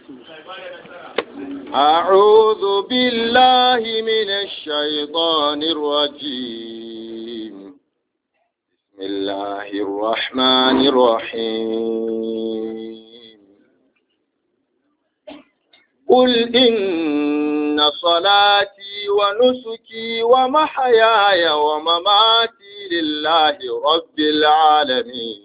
أعوذ بالله من الشيطان الرجيم بسم الله الرحمن الرحيم قل إن صلاتي ونسكي ومحياي ومماتي لله رب العالمين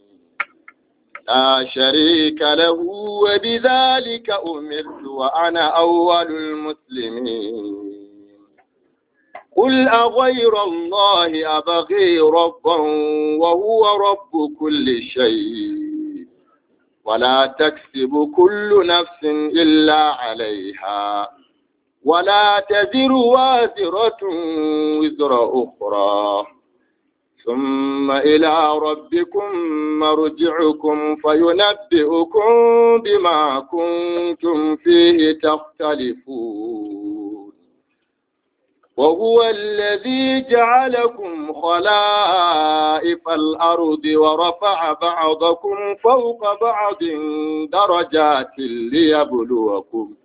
لا شريك له وبذلك أمرت وأنا أول المسلمين قل أغير الله أبغي ربا وهو رب كل شيء ولا تكسب كل نفس إلا عليها ولا تزر وازرة وزر أخرى ثم إلى ربكم مرجعكم فينبئكم بما كنتم فيه تختلفون وهو الذي جعلكم خلائف الأرض ورفع بعضكم فوق بعض درجات ليبلوكم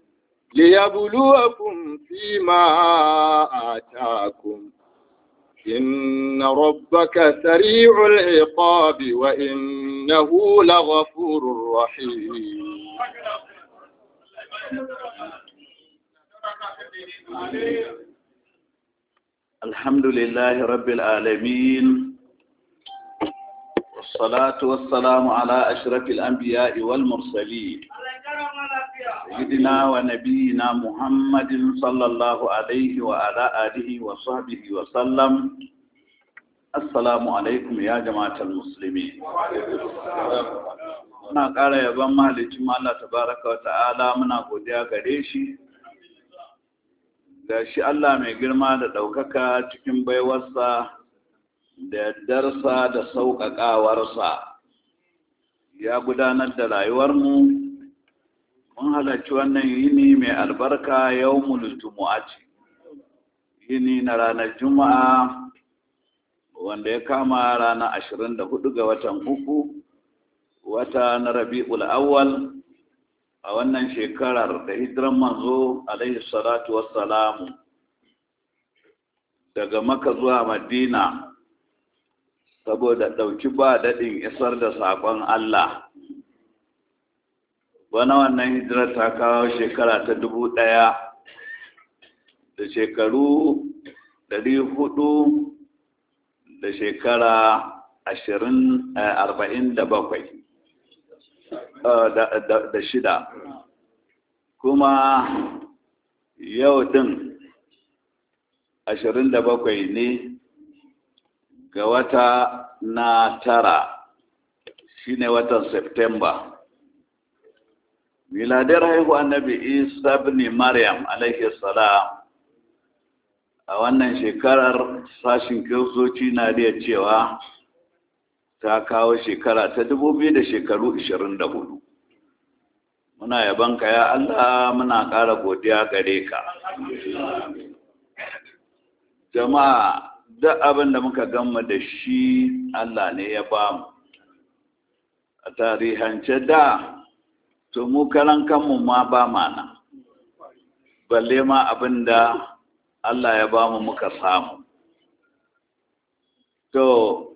ليبلوكم فيما آتاكم إن ربك سريع العقاب وإنه لغفور رحيم الحمد لله رب العالمين والصلاة والسلام على أشرف الأنبياء والمرسلين سيدنا ونبينا محمد صلى الله عليه وعلى آله وصحبه وسلم السلام عليكم يا جماعة المسلمين muna ƙara yaban mahalicin Allah tabaraka wa ta'ala muna godiya gare shi da shi Allah mai girma da ɗaukaka cikin baiwarsa da yardarsa da sauƙaƙawarsa ya gudanar da rayuwarmu mun halarci wannan yini mai albarka yau ce yini na ranar juma'a wanda ya kama ranar ashirin da hudu ga watan uku wata na rabi'ul awwal a wannan shekarar da hijiran manzo alaihi salatu wassalamu daga maka zuwa madina saboda ɗauki ba daɗin isar da saƙon Allah wani wannan hijirar ta kawo shekara ta dubu ɗaya da shekaru ɗari hudu da shekara ashirin arba'in da bakwai da shida kuma yau ɗin ashirin da bakwai ne ga wata na tara shine watan Septemba. miladar haihu annabi isa ibn maryam alaihi salam a wannan shekarar sashin kiristoci na da cewa ta kawo shekara ta dubu biyu da shekaru ishirin da hudu muna yabanka ya allah muna ƙara godiya gare ka jama'a duk abin da muka gama da shi allah ne ya bamu a tarihance da to mu karan kanmu ma ba mana balle ma abin da Allah ya ba mu muka samu to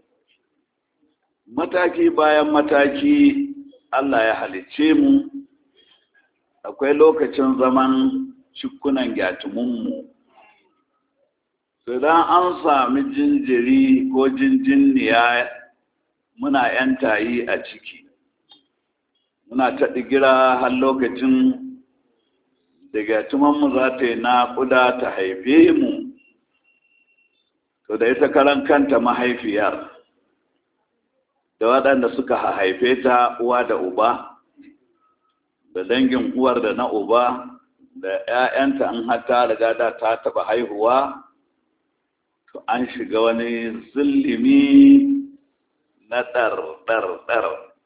mataki bayan mataki Allah ya halicce mu akwai lokacin zaman cikunan gyatumunmu idan an sami jinjiri ko jinjinniya muna 'yan tayi a ciki muna ta digira har lokacin daga tumanmu za ta yi naƙuda ta haife mu to da ita karan kanta mahaifiyar da waɗanda suka haife ta uwa da uba da dangin uwar da na uba da 'ya'yanta an hata riga da ta taɓa haihuwa to an shiga wani zulumi na ɗar-ɗar-ɗar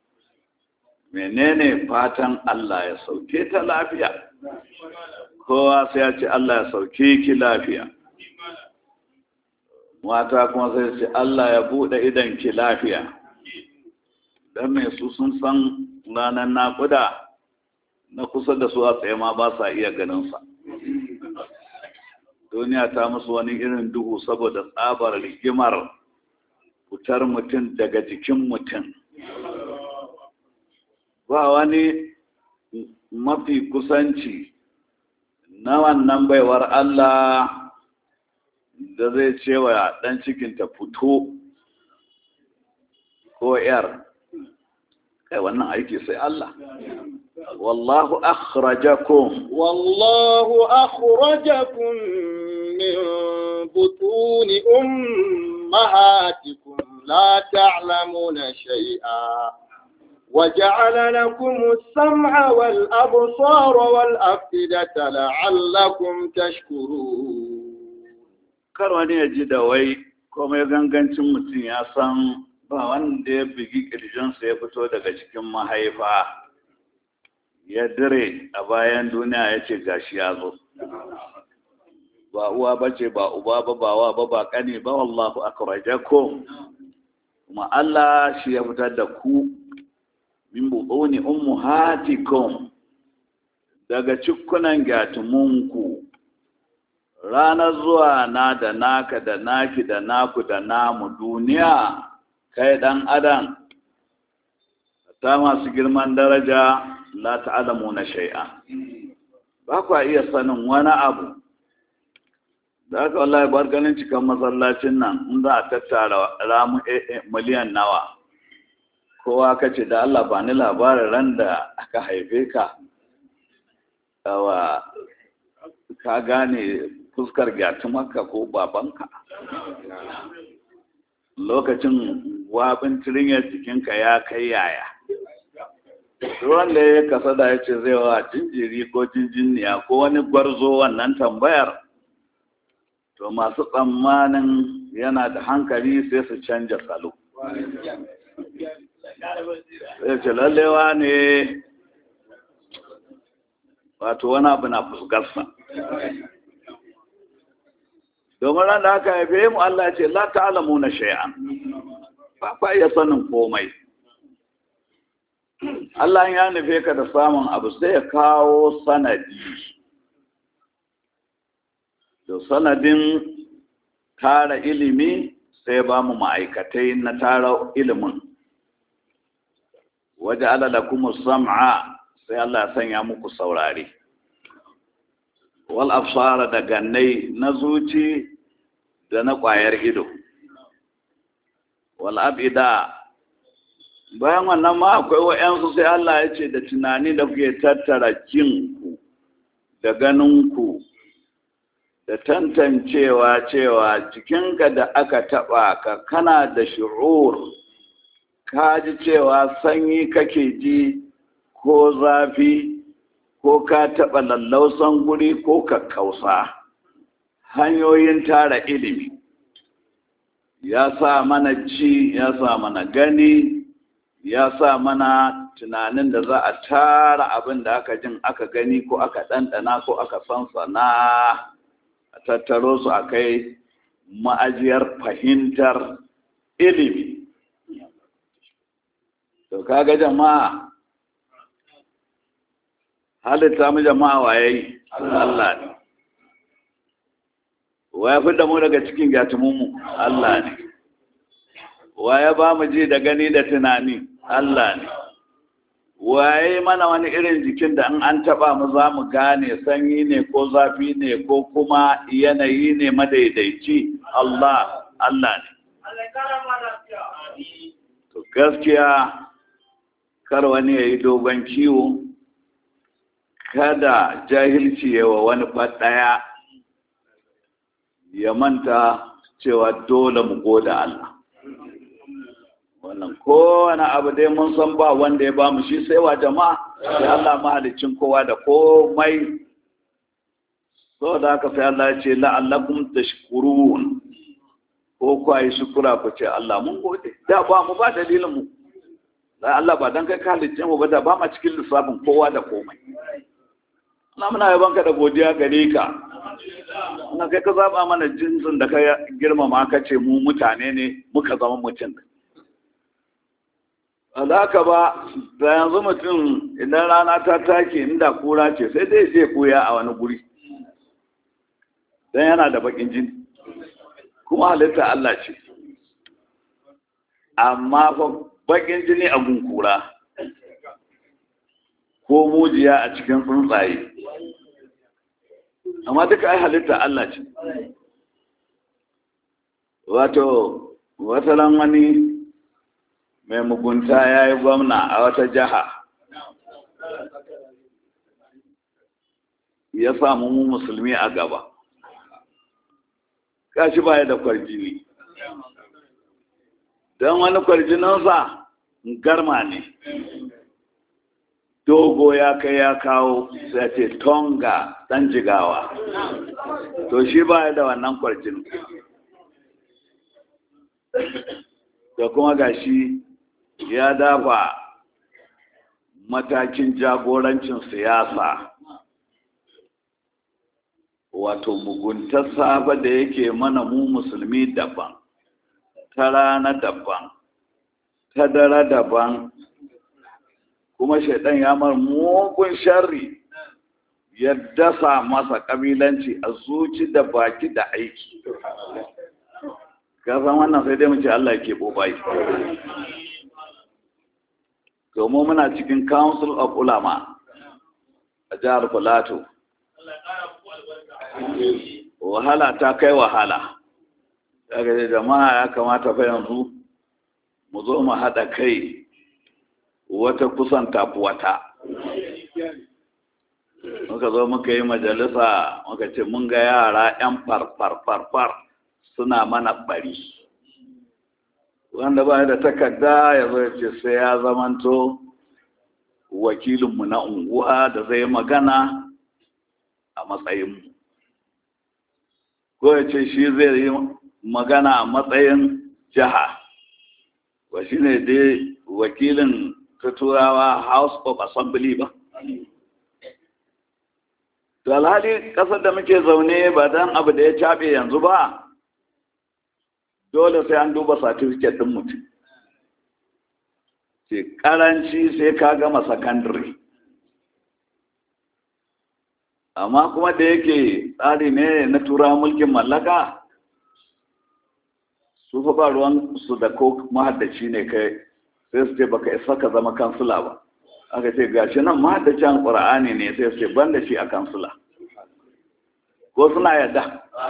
menene fatan Allah ya sauke ta lafiya kowa sai ya ce Allah ya sauke ki lafiya mata kuma sai ce Allah ya buɗe idan ki lafiya don mai su sun san ranar naƙuda na kusa da su a tsaye ma ba sa iya ganinsa duniya ta musu wani irin duhu saboda tsabar rigimar fitar mutum daga jikin mutum ba wani mafi kusanci na wannan baiwar Allah da zai cewa ɗan cikinta fito ko ‘yar kai wannan aiki sai Allah wallahu akhrajakum wallahu akhrajakum min butuni ummahatikum la ta'lamuna shay'a وجعل لكم السمع والأبصار والأفئدة لعلكم تشكرون kar wani ya ji da wai komai gangancin mutum ya san ba wanda ya bugi ƙirjinsa ya fito daga cikin mahaifa ya dire a bayan duniya ya ce gashi ya zo ba uwa ba ce ba uba ba ba wa ba ba kane ba wallahu akhrajakum kuma Allah shi ya fitar da ku min butuni ummahatikum daga cikunan gatumunku ranar zuwa na da naka da naki da naku da namu duniya kai dan adam ta masu girman daraja la ta'lamu na shay'a ba ku iya sanin wani abu da aka wallahi bar ganin cikin masallacin nan in za a tattara ramu miliyan nawa kowa ka ce da Allah ba ni labarin ran da aka haife ka wa ka gane fuskar maka ko babanka lokacin wabin tirinyar jikinka ya kai yaya ruwan da ya kasa da ya ce zai wa jinjiri ko jinjiniya ko wani gwarzo wannan tambayar to masu tsammanin yana da hankali sai su canja salo sai ce lallewa ne wato wani abu na fusgarsa domin ran da aka haife mu Allah ce la ta'lamu na shay'an ba kwa iya sanin komai Allah ya nufe ka da samun abu sai ya kawo sanadi to sanadin tara ilimi sai ba mu ma'aikatai na tara ilimin waje alala kuma sam'a sai Allah ya sanya muku saurare wal absara da gannai na zuci da na ƙwayar ido wal abida bayan wannan ma akwai wa'yansu sai Allah ya ce da tunani da kuke tattara jinku da ganinku da tantancewa cewa jikinka da aka taɓa ka kana da shi'ur ka ji cewa sanyi kake ji ko zafi ko ka taɓa lallausan guri ko kakkausa hanyoyin tara ilimi ya sa mana ci ya sa mana gani ya sa mana tunanin da za a tara abin da aka jin aka gani ko aka ɗanɗana ko aka sansana a tattaro su a kai ma'ajiyar fahimtar ilimi to kaga jama'a halitta mu jama'a waye Allah ne waya fi da mu daga cikin gatumunmu Allah ne waya ba mu ji da gani da tunani Allah ne waye mana wani irin jikin da in an taba mu za mu gane sanyi ne ko zafi ne ko kuma yanayi ne madaidaici Allah Allah ne to gaskiya kar wani ya yi dogon kiwo kada jahilci yawa wani ɗaya ya manta cewa dole mu goda Allah wannan kowane abu dai mun san ba wanda ya bamu shi sai wa jama'a sai Allah mahalicin kowa da komai so da haka sai Allah ya ce la'allakum tashkurun ko ku yi shukura ku ce Allah mun gode da ba mu ba dalilin mu da Allah ba dan kai ka halicce mu ba da ba ma cikin lissafin kowa da komai Allah muna yaban ka da godiya gare ka na kai ka zaba mana jinsin da ka girmama ka ce mu mutane ne muka zama mutum alaka ba da yanzu mutum idan rana ta take inda kura ce sai dai je koya a wani guri don yana da bakin jini kuma halitta Allah ce amma fa bakin jini a gunkura ko mujiya a cikin tsuntsaye amma duka ai halitta Allah ce wato wataran wani mai mugunta ya yi gwamna a wata jiha ya samu mu musulmi a gaba kashi baya da kwarjini don wani kwarjininsa garma ne dogo ya kai ya kawo sai ce tonga dan jigawa to shi baya da wannan kwarjinin da kuma gashi ya dafa matakin jagorancin siyasa wato muguntar safa da yake mana mu musulmi daban ta rana daban ta dare daban kuma shaidan ya mar mugun sharri ya dasa masa kabilanci a zuci da baki da aiki kasan wannan sai dai mu ce Allah ke bobai domin muna cikin council of ulama a jihar Filato. wahala ta kai wahala daga da jama'a ya kamata fa yanzu mu zo mu haɗa kai wata kusan tafi wata muka zo muka yi majalisa muka ce mun ga yara 'yan farfarfarfar suna mana bari wanda ba da takarda ya zo ce sai ya zamanto wakilinmu na unguwa da zai magana a matsayinmu ko ya ce shi zai yi magana a matsayin jiha wa shi ne dai wakilin ta turawa house of assembly ba to alhali kasar da muke zaune ba dan abu da ya caɓe yanzu ba dole sai an duba certificate ɗin mutum ce karanci sai ka gama sakandare amma kuma da yake tsari ne na tura mulkin mallaka su fa ba ruwan su da ko mahaddaci ne kai sai su ce baka isa ka zama kansula ba aka ce gashi nan mahaddacin qur'ani ne sai su ce ban da shi a kansula ko suna yadda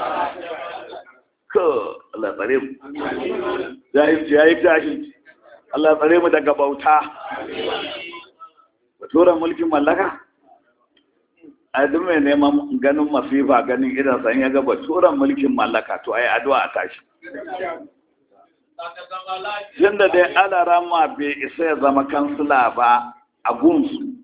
ko Allah tsare mu jahilci yayi jahilci Allah tsare mu daga bauta tura mulkin mallaka a duk mai neman ganin masifa ganin idan san ya gaba turan mulkin mallaka to ai addu'a a tashi tun da dai alarama bai isa ya zama kansila ba a gunsu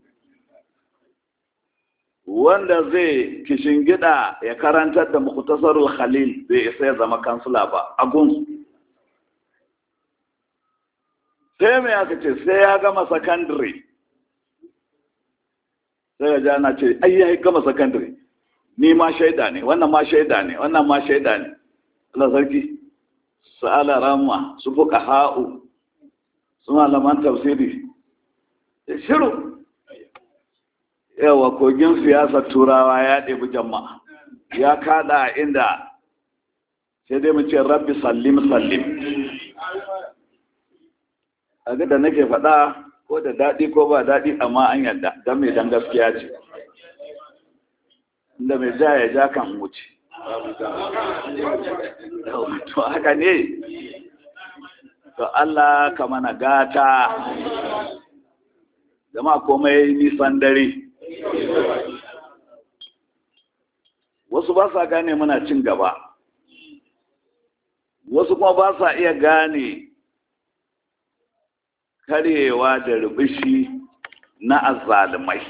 wanda zai kishin gida ya karantar da muktasarul khalil bai isa ya zama kansila ba a gunsu sai mai aka ce sai ya gama sakandare sai ya jana ce ai ya gama sakandare ni ma shaida ne wannan ma shaida ne wannan ma shaida ne Allah sarki su ala rama su fuka ha'u su malaman tafsiri shiru yawa kogin siyasar turawa ya ɗebi jama'a ya kada inda sai dai mu ce rabbi sallim sallim a ga da nake faɗa ko da daɗi ko ba daɗi amma an yadda don mai dan gaskiya ce inda mai ja ya ja kan wuce to haka ne to Allah ka mana gata zama komai nisan dare wasu ba sa gane muna cin gaba wasu kuma ba sa iya gane karyewa da rubishi na azzalumai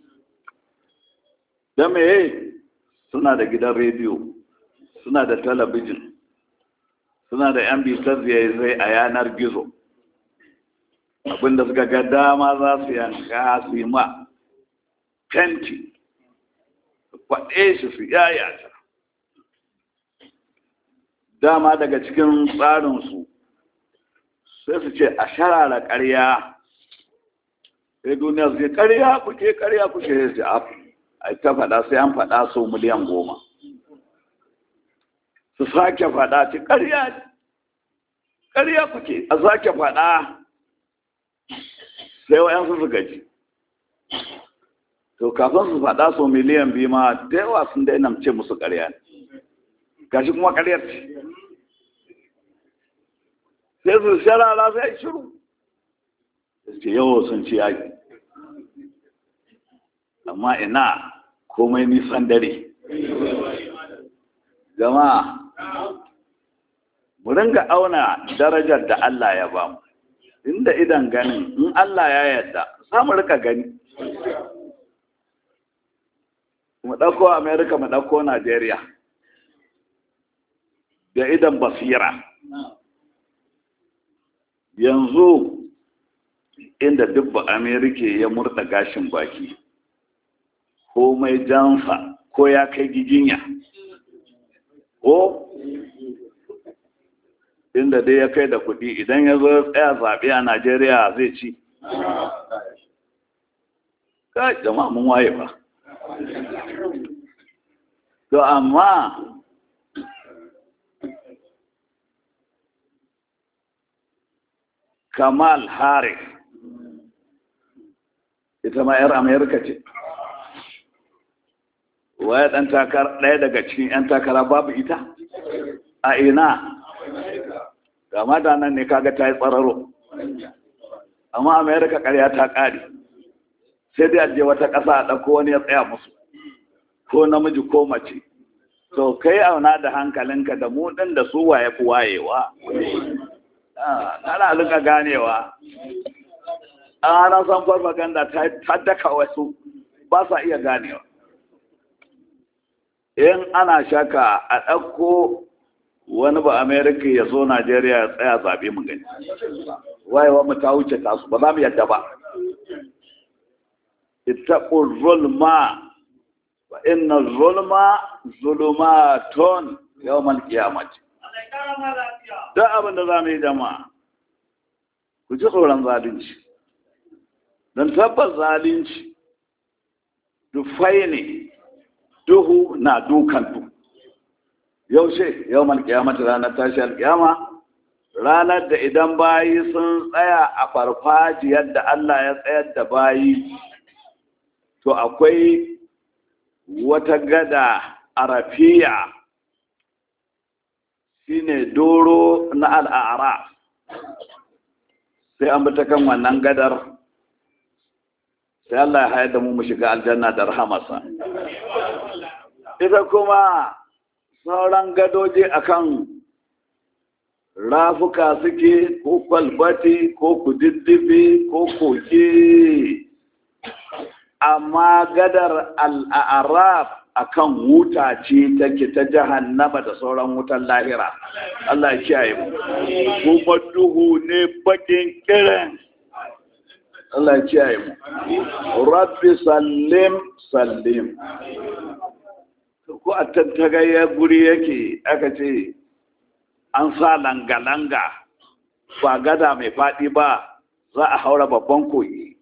da me suna da gidan rediyo suna da talabijin suna da yan bitar zai a yanar gizo abinda suka ga dama za su yanka su yi ma fenti faɗe shi su yayata dama daga cikin tsarinsu sai su ce a sharara ƙarya sai duniya sai karya kuke karya kuke sai ce a ta faɗa sai an faɗa sau miliyan goma su sake faɗa ce karya karya kuke a sake faɗa sai wayansu su gaji to kafin su faɗa sau miliyan biyu ma da yawa sun daina ce musu karya ne gashi kuma karyar ce sai su sharara sai shiru ce yawo sun ci yaƙi amma ina komai nisan dare jama'a mu ringa auna darajar da Allah ya ba mu inda idan ganin in Allah ya yarda za mu rika gani mu ɗauko Amerika mu ɗauko Najeriya da idan basira yanzu inda dubba amerika ya murda gashin baki ko mai jansa ko ya kai giginya ko inda dai ya kai da kudi idan ya zo tsaya zaɓe a najeriya zai ci ka jama'a mun waye ba to amma kamal harris ita ma 'yar amerika ce waye ɗan takara ɗaya daga cikin 'yan takara babu ita a ina gama da nan ne kaga ta yi tsararo amma amerika ƙarya ta ƙari sai dai aje wata ƙasa a ɗauko wani ya tsaya musu ko namiji ko mace to kai auna da hankalinka da mu ɗin da su waye fi wayewa ana rika ganewa ana san farfaganda ta daka wasu ba sa iya ganewa in ana shaka a ɗauko wani ba amerika ya zo najeriya ya tsaya zaɓe mu gani wayewa mu ta wuce tasu ba za mu yadda ba ita zulma wa inna zulma zulumatun yawmal qiyamati duk abin da za mu yi jama'a ku ji tsoron zalunci don tabbas zalunci dufai ne duhu na dukan du yaushe yau malkiyamata ranar tashi alkiyama ranar da idan bayi sun tsaya a farfajiyar da Allah ya tsayar da bayi to akwai wata gada arafiya shine doro na al'ara sai an bata kan wannan gadar sai Allah ya hayar da mu mu shiga aljanna da rahamarsa ita kuma sauran gadoji akan rafuka suke ko kwalbati ko kududdufi ko koke amma gadar al'araf akan wuta ce take ta jahannama da sauran wutan lahira Allah ya kiyaye mu kuma duhu ne bakin kiran Allah ya kiyaye mu rabbi sallim sallim ko a tattagayya guri yake aka ce an sa langa-langa ba gada mai faɗi ba za a haura babban kogi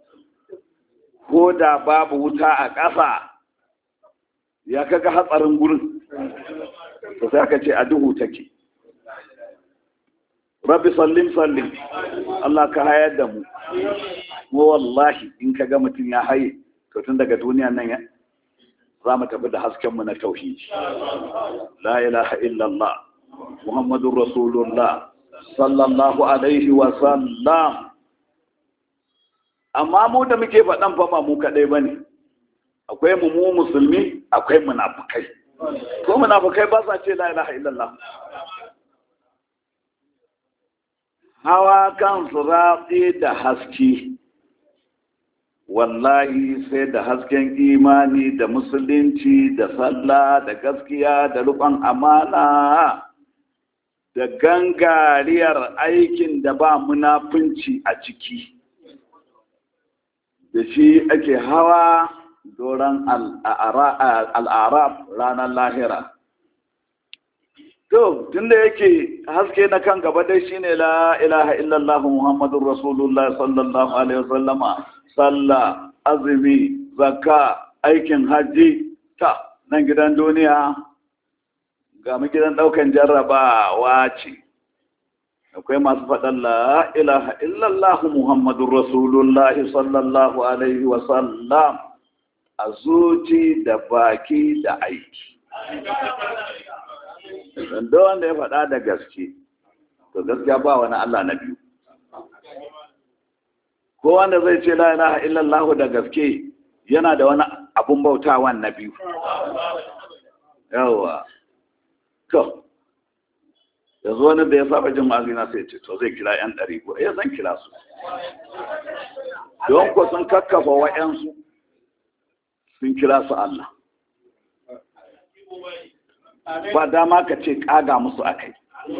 ko da babu wuta a ƙasa ya kaga hatsarin gurin to sai aka ce a duhu take rabbi sallim sallim Allah ka hayar da mu mu wallahi in kaga mutum ya haye to tun daga duniya nan ya za mu tafi da hasken mu na tauhidi la ilaha illallah muhammadur rasulullah sallallahu alaihi wa sallam amma mu da muke faɗan fa ba mu kaɗai ba ne akwai mu mu musulmi akwai munafukai ko munafukai ba sa ce la ilaha illallah hawa kan ratse da haske wallahi sai da hasken imani da musulunci da sallah da gaskiya da rukun amana da gangariyar aikin da ba munafunci a ciki da shi ake hawa doron al'arab ranar lahira to tunda yake haske na kan gaba dai shine la ilaha illallah muhammadur rasulullah sallallahu alaihi wasallama sallah azumi zakka aikin hajji ta nan gidan duniya ga mu gidan daukan jarrabawa ce akwai masu faɗan la ilaha illallah muhammadur rasulullah sallallahu alaihi wasallam a zuci da baki da aiki da wanda ya faɗa da gaske to gaskiya ba wani Allah na biyu ko wanda zai ce la ilaha illallah da gaske yana da wani abun bautawan na biyu yawa to yanzu wani da ya saba jin mazina sai ce to zai kira yan ɗari ko ya zan kira su don ko sun kakkafa wa'yansu sun kira su Allah ba dama ka ce kaga musu akai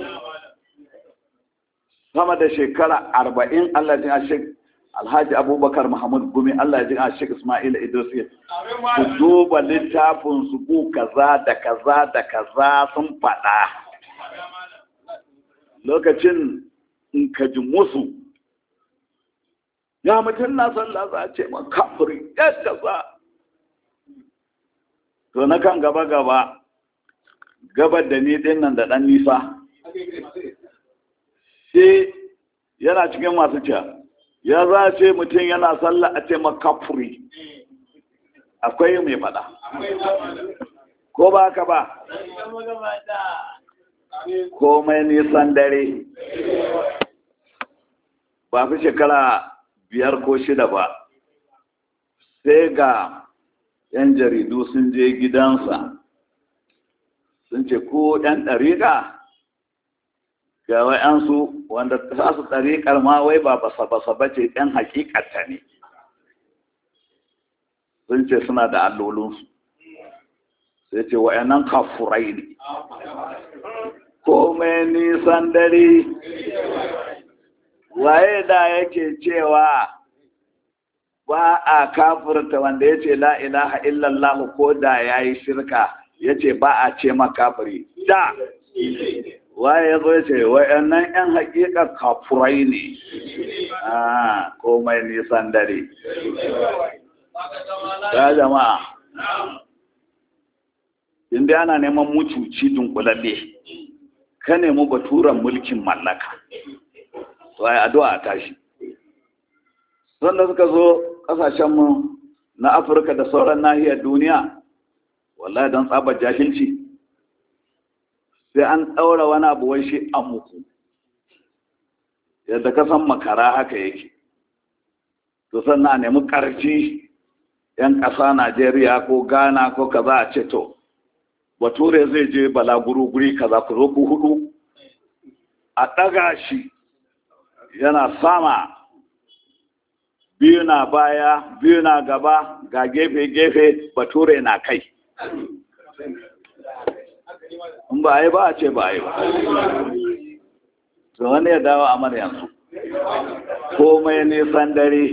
sama da shekara arba'in Allah jin ashek alhaji abubakar muhammad gumi Allah jin ashek ismail idris ku duba littafin su ku kaza da kaza da kaza sun faɗa lokacin in ka ji musu ya mutum na sallah za a ce ma kafiri yadda za to na kan gaba gaba gabar da ni din nan da ɗan nisa sai yana cikin masu cewa ya za a ce mutum yana sallah a ce makafuri akwai mai faɗa ko ba haka ba komai nisan dare ba fi shekara biyar ko shida ba sai ga 'yan jaridu sun je gidansa sun ce ko ɗan ɗariƙa ga wa'yansu wanda za su ɗariƙar ma wai ba basa-basa ba ce ɗan hakikata ne sun ce suna da allolinsu sai ce wa'yannan kafurai ne komai nisan dare waye da yake cewa ba a kafurta wanda ya ce la ilaha illallah ko da ya yi shirka ya ce ba a ce makafiri da waye ya zo ya ce wa'annan 'yan hakika kafurai ne a komai nisan dare ya jama'a inda ana neman mucuci dunkulalle ka nemi baturan mulkin mallaka waye addu'a a tashi sanda suka zo kasashenmu na afirka da sauran nahiyar duniya wallahi don tsabar jahilci sai an ɗaura wani abu wai shi an muku yadda ka san makara haka yake to sannan a nemi ƙarfi 'yan ƙasa najeriya ko ghana ko kaza a ce to bature zai je balaguro guri kaza ku zo ku hudu a ɗaga shi yana sama biyu na baya biyu na gaba ga gefe-gefe bature na kai in ba yi ba a ce ba yi ba to wani ya dawo a yanzu komai nisan dare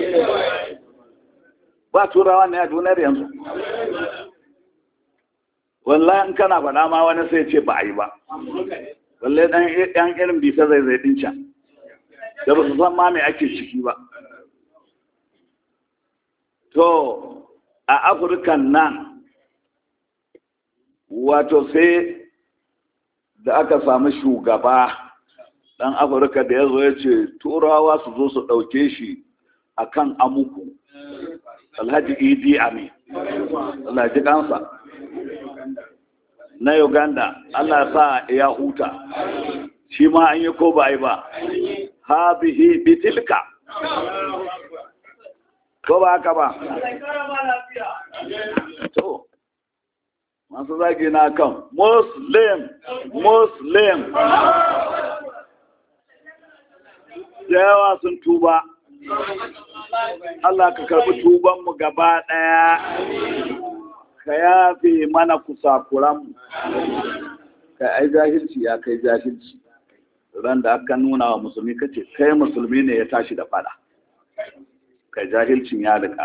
ba turawa ne a duniyar yanzu wallahi in kana faɗa ma wani sai ce ba a yi ba wallahi ɗan irin bisa zai zai ɗin can da ba su san ma mai ake ciki ba to a afirkan nan wato sai da aka samu shugaba ɗan afirka da ya zo ya ce turawa su zo su ɗauke shi a kan amuku alhaji idi ami alhaji kansa na uganda allah sa ya huta shi ma an yi ko ba yi ba ha bihi bitilka ko ba haka ba to masu zagi na kan muslim muslim yawa sun tuba Allah ka karbi tubanmu gaba ɗaya ka yafe mana kusakuranmu ka ai jahilci ya kai jahilci ran da aka nuna wa musulmi kace kai musulmi ne ya tashi da fada kai jahilcin ya rika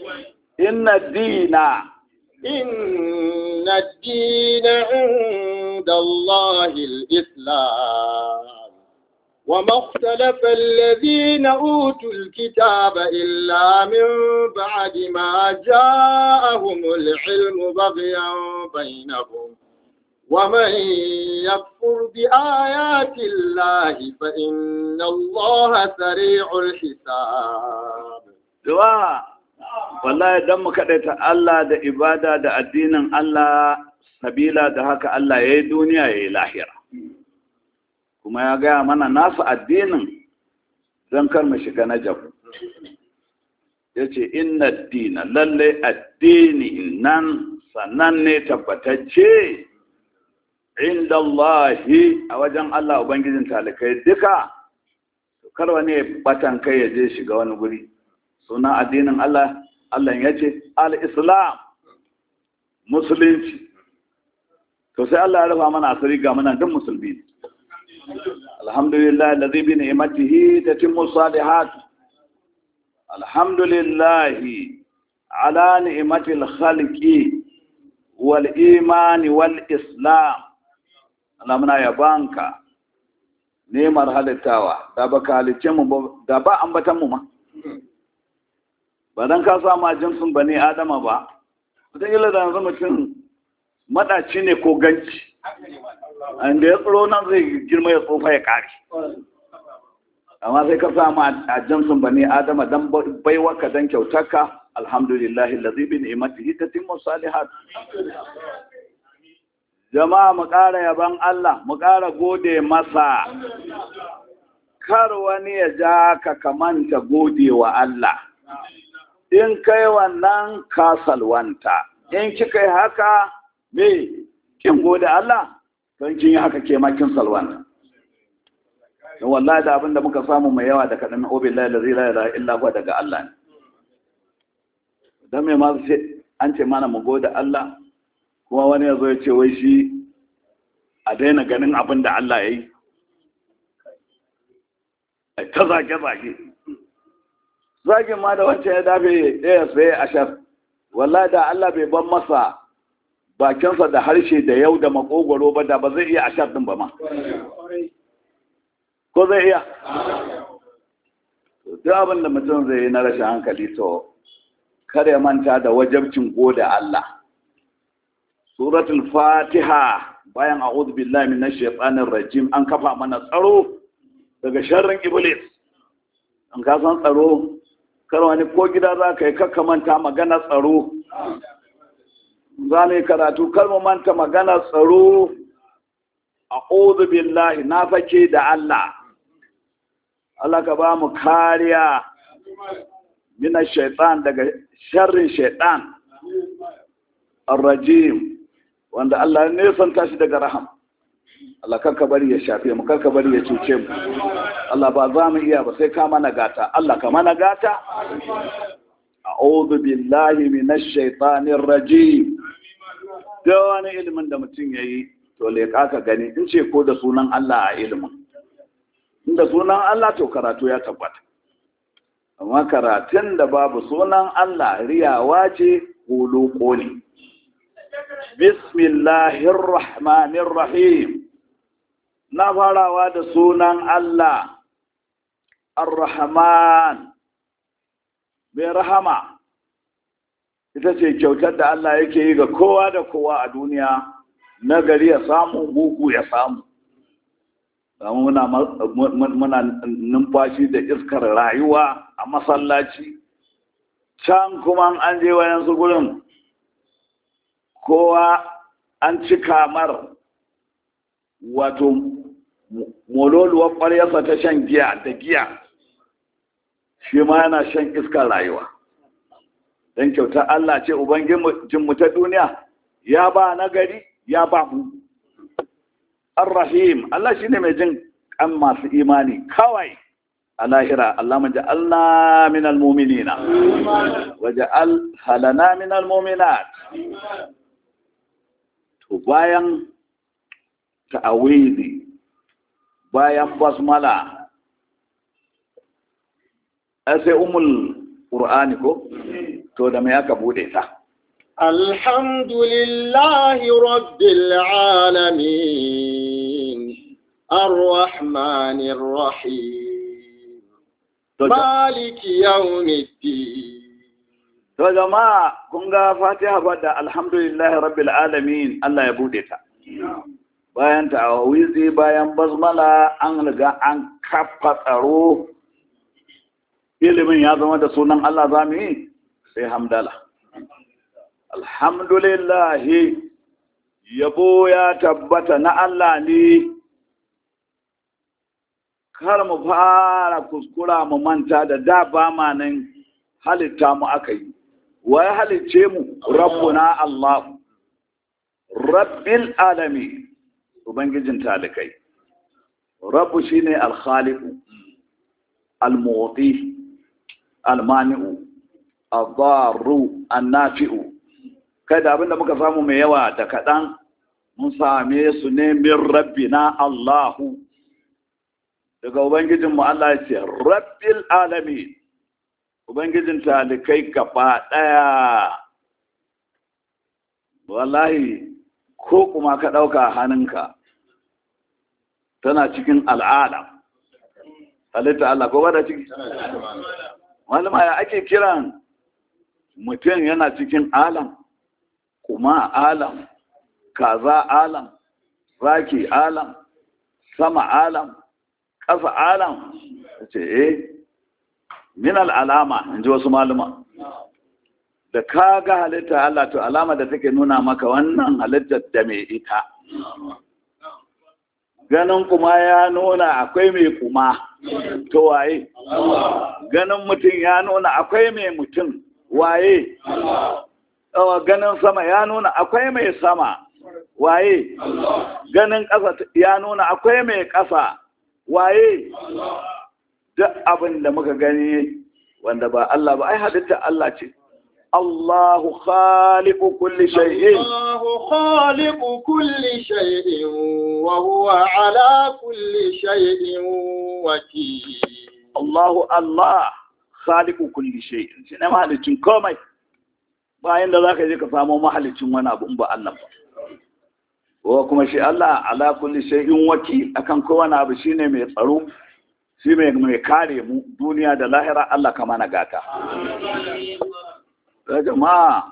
inna dina إن الدين عند عند الله الإسلام وما اختلف الذين أوتوا الكتاب إلا من بعد ما جاءهم العلم بغيا بينهم ومن يكفر بآيات الله فإن الله سريع الحساب Jama'a, wallahi don mu kaɗaita Allah da ibada da addinin Allah, sabila da haka Allah ya yi duniya ya yi lahira. Kuma ya gaya mana nasu addinin don kar mu shiga na jabu. Ya ce, Inna dina lalle addini nan sannan ne tabbatacce inda Allahi a wajen Allah Ubangijin talikai duka, kar wani batan kai ya je shiga wani guri. suna addinin Allah Allah ya ce al-islam musulunci to sai Allah ya rufa mana asiri ga muna duk musulmi alhamdulillah alladhi bi ni'matihi tatimmu salihat alhamdulillah ala ni'matil khalqi wal imani wal islam Allah muna yabanka nemar halittawa da ba halice mu da ba ambatan mu ma ba don ka sama jinsin ba ne adama ba wataƙila da yanzu mutum maɗaci ne ko ganci inda ya tsoro nan zai girma ya tsofa ya ƙari amma sai ka sama a jinsin ba ne adama don baiwaka don kyautarka alhamdulillahi lazibi ne imati ta timmu salihat jama'a mu ƙara yaban Allah mu ƙara gode masa kar wani ya ja ka kamanta gode wa Allah in kai wannan kasalwanta in kika yi haka me kin gode Allah don kin yi haka ke makin salwanta don wallahi da abinda muka samu mai yawa da kaɗan obillahi da zai la illa huwa daga Allah ne don me ma an ce mana mu gode Allah kuma wani ya zo ya ce wai shi a daina ganin abin da Allah ya yi ta zage-zage zagin ma da wancan ya dafe ɗaya tsaye a shaf walla da Allah bai ban masa bakinsa da harshe da yau da makogoro ba da ba zai iya a shaf ɗin ba ma ko zai iya duk abin da mutum zai yi na rashin hankali to kar ya manta da wajabcin gode Allah suratul fatiha bayan a'udhu billahi minash shaitanir rajim an kafa mana tsaro daga sharrin iblis an ka san tsaro kar wani ko gida za ka yi kakka manta magana tsaro za mu yi karatu kar mu manta magana tsaro a'udhu billahi na fake da Allah Allah ka ba mu kariya mina shaitan daga sharrin shaitan ar-rajim wanda Allah ne san tashi daga raham Allah karka bari ya shafe mu karka bari ya cuce mu Allah ba za mu iya ba sai ka mana gata Allah ka mana gata a'udhu billahi minash shaitanir rajim da wani ilimin da mutum yayi to leƙa ka gani in ce ko da sunan Allah a ilimin inda sunan Allah to karatu ya tabbata amma karatun da babu sunan Allah riyawa ce huluko ne bismillahir rahmanir rahim na farawa da sunan Allah ar-rahman mai rahama ita ce kyautar da Allah yake yi ga kowa da kowa a duniya nagari ya samu mugu ya samu muna muna numfashi da iskar rayuwa a masallaci can kuma an je wayansu gurin kowa an ci kamar wato mololuwar ƙwaryarsa ta shan giya da giya shi ma yana shan iskar rayuwa don kyauta Allah ce Ubangijinmu ta duniya ya ba nagari ya ba mu Ar-Rahim Allah shine mai jin kan masu imani kawai a lahira Allah man ja'alna minal mu'minina wa ja'al halana minal mu'minat to bayan ta'awidi bayan basmala sai umul qur'ani ko to da me aka bude ta الحمد لله رب العالمين الرحمن الرحيم مالك يوم الدين To jama'a kun ga Fatiha da alhamdulillahi rabbil alamin Allah ya bude ta. Bayan ta'awizi bayan basmala an riga an kafa tsaro ilimin ya zama da sunan Allah zamu yi sai hamdala. Alhamdulillahi yabo ya tabbata na Allah ne kar mu fara kuskura mu manta da da ba ma nan halitta mu aka yi. wa ya halicce mu rabbuna Allah rabbil alami ubangijin talikai rabbu shine al-khaliqu al-mu'ti al-mani'u ad-darru an-nafi'u kada abinda muka samu mai yawa da kadan mun same su ne min rabbina Allah daga ubangijin mu Allah ya ce rabbil alamin Ubangijin talikai gaba ɗaya, wallahi ko kuma ka ɗauka hannunka tana cikin al'ada. Halitta Allah ko bada ciki? Malama ya ake kiran mutum yana cikin alam, kuma alam, kaza alam, zaki alam, sama alam, ƙasa alam, ce eh min al'alama in ji wasu maluma da ka ga halitta Allah to alama da take nuna maka wannan halittar da mai ita ganin kuma ya nuna akwai mai kuma to waye ganin mutum ya nuna akwai mai mutum waye ganin sama ya nuna akwai mai sama waye ganin ƙasa ya nuna akwai mai ƙasa waye duk abin da muka gani wanda ba Allah ba ai halitta Allah ce Allahu khaliqu kulli shay'in Allahu khaliqu kulli shay'in wa huwa ala kulli shay'in wakil Allahu Allah khaliqu kulli shay'in shi ne mahalicin komai bayan da zaka je ka samu mahalicin wani abu in ba Allah ba ko kuma shi Allah ala kulli shay'in wakil akan kowane abu shine mai tsaro shi mai mai kare mu duniya da lahira Allah ka mana gata da jama'a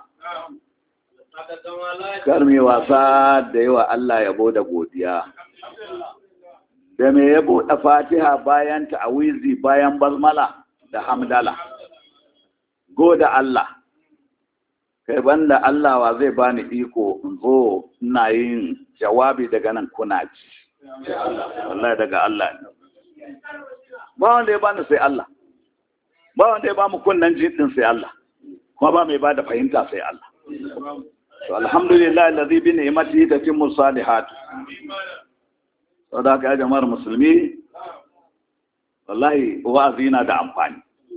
kar mai wasa da yawa Allah yabo da godiya da mai yabo da fatiha bayan ta'awizi bayan basmala da hamdala goda Allah kai banda Allah wa zai bani iko in zo ina yin jawabi daga nan kuna ci wallahi daga Allah ne ba wanda ya bani sai Allah ba wanda ya ba mu kunnan jidin sai Allah kuma ba mai ba da fahimta sai Allah to alhamdulillah alladhi bi ni'matihi tatimmu salihat saboda haka ya jama'ar musulmi wallahi wa'azi na da amfani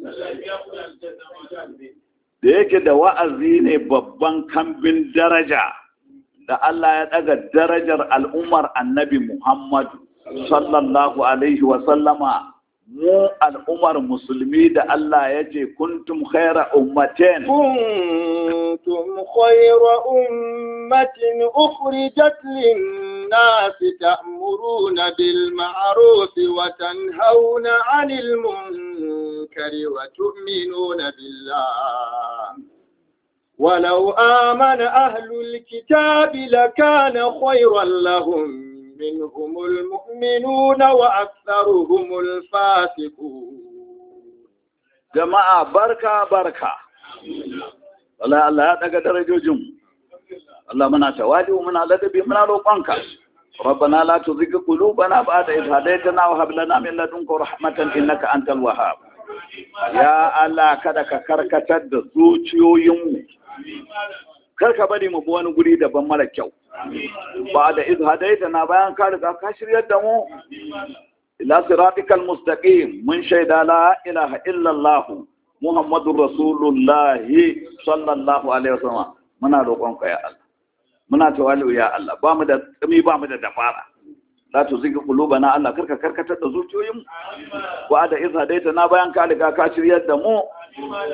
da yake da wa'azi ne babban kambin daraja da Allah ya daga darajar al'ummar annabi Muhammadu sallallahu alaihi wa sallama mu al'ummar musulmi da Allah ya ce kuntum khaira ummatin kuntum khaira ummatin ukhrijat lin-nas ta'muruna bil ma'ruf wa tanhauna 'anil munkari wa tu'minuna billah ولو آمن أهل الكتاب لكان خيرا لهم منهم المؤمنون وأكثرهم الفاسقون jama'a barka barka wala Allah ya daga darajojin Allah muna tawadi muna ladabi muna roƙonka ربنا لا تزغ قلوبنا بعد إذ هديتنا وهب لنا من لدنك رحمة إنك أنت الوهاب يا الله kada ka karkatar da zuciyoyinmu kar ka bari mu bi wani guri daban mara kyau ba da iz hadaitana bayan ka riga ka shiryar da mu ila siratikal mustaqim mun shaida la ilaha illa allah muhammadur rasulullah sallallahu alaihi wasallam muna roƙon ka ya Allah muna tawali ya Allah ba mu da tsami ba mu da dabara la tuzigh qulubana Allah karka karkatar da zuciyoyin mu wa da iz hadaitana bayan ka riga ka shiryar da mu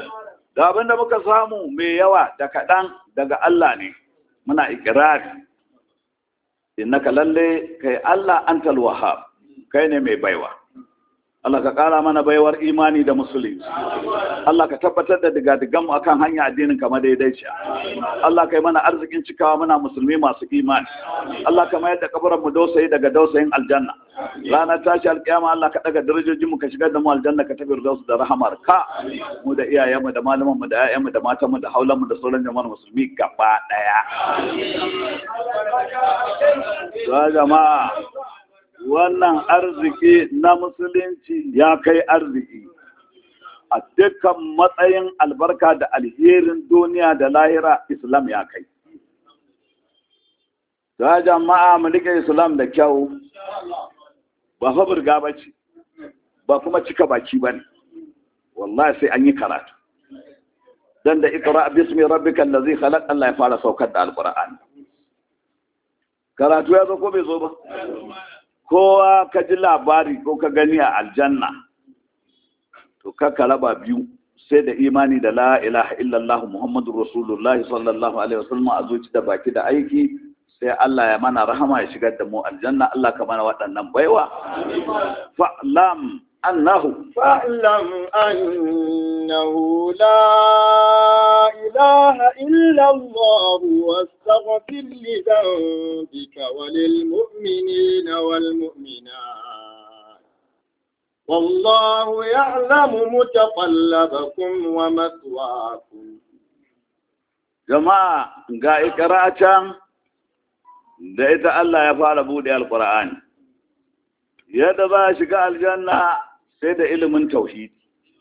da abin da muka samu mai yawa da kaɗan daga Allah ne muna ikirari innaka lalle kai Allah antal wahhab kai ne mai baiwa Allah ka ƙara mana baiwar imani da musulunci Allah ka tabbatar da digadigan mu akan hanya addinin kama daidaici Allah kai mana arzikin cikawa muna musulmi masu imani Allah ka mayar da kabarin mu dausayi daga dausayin aljanna ranar tashi alƙiyama Allah ka daga darajojin mu ka shigar da mu aljanna ka tafi da da rahamar ka mu da iyayen mu da malaman mu da ƴaƴan mu da matan mu da haulan mu da sauran jama'ar musulmi gaba daya jama'a wannan arziki na musulunci ya kai arziki a dukkan matsayin albarka da alherin duniya da lahira islam ya kai ta jama'a mulkin islam da kyau ba fa burga ba ce ba kuma cika baki ba ne wallahi sai an yi karatu dan da ikra bismi rabbikal ladzi khalaq Allah ya fara saukar da alqur'ani karatu ya zo ko bai zo ba kowa ka ji labari ko ka gani a aljanna to ka raba biyu sai da imani da la ilaha illallah muhammadu rasulullah sallallahu alaihi wasallam a zuci da baki da aiki sai Allah ya mana rahama ya shigar da mu aljanna Allah ka mana waɗannan baiwa fa'lam annahu فاعلم أنه لا إله إلا الله واستغفر لذنبك وللمؤمنين والمؤمنات والله يعلم متقلبكم ومثواكم jama'a ga ikra can da ita Allah ya fara bude alqur'ani yadda za a shiga aljanna sai da ilimin tauhidi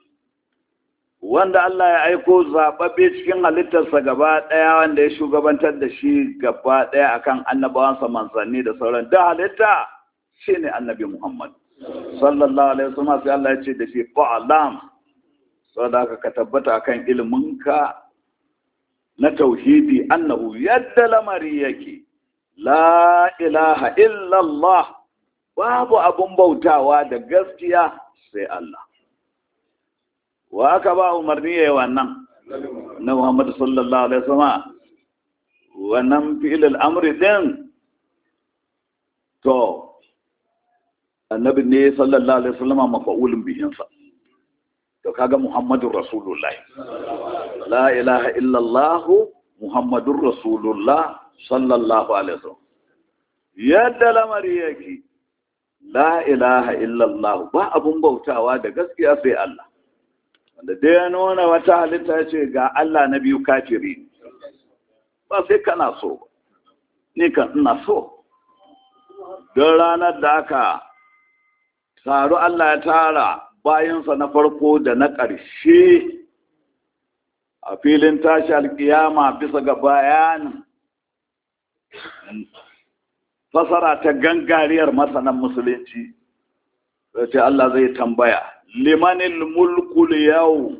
wanda Allah ya aiko zaɓaɓɓe cikin halittarsa gaba ɗaya wanda ya shugabantar da shi gaba ɗaya akan annabawansa manzanni da sauran da halitta shi ne annabi Muhammad sallallahu alaihi wasallam sai Allah ya ce da shi fa'alam saboda haka ka tabbata akan iliminka na tauhidi annahu yadda lamari yake la ilaha illallah babu abun bautawa da gaskiya sai Allah wa aka ba umarni yayi wannan na Muhammad sallallahu alaihi wasallam wannan fi'il al-amri din to annabi ne sallallahu alaihi wasallam mafa'ulun bihin sa to kaga Muhammadur Rasulullah la ilaha illa Allah Muhammadur Rasulullah sallallahu alaihi wasallam yadda lamari yake la ilaha illallah ba abun bautawa da gaskiya sai Allah wanda dai ya nuna wata halitta ce ga Allah na biyu kafiri ba sai kana so ni kan ina so don ranar da aka taru Allah ya tara bayansa na farko da na ƙarshe a filin tashi alkiyama bisa ga bayanin fasara ta gangariyar masanan musulunci ce Allah zai tambaya limanil mulkul yau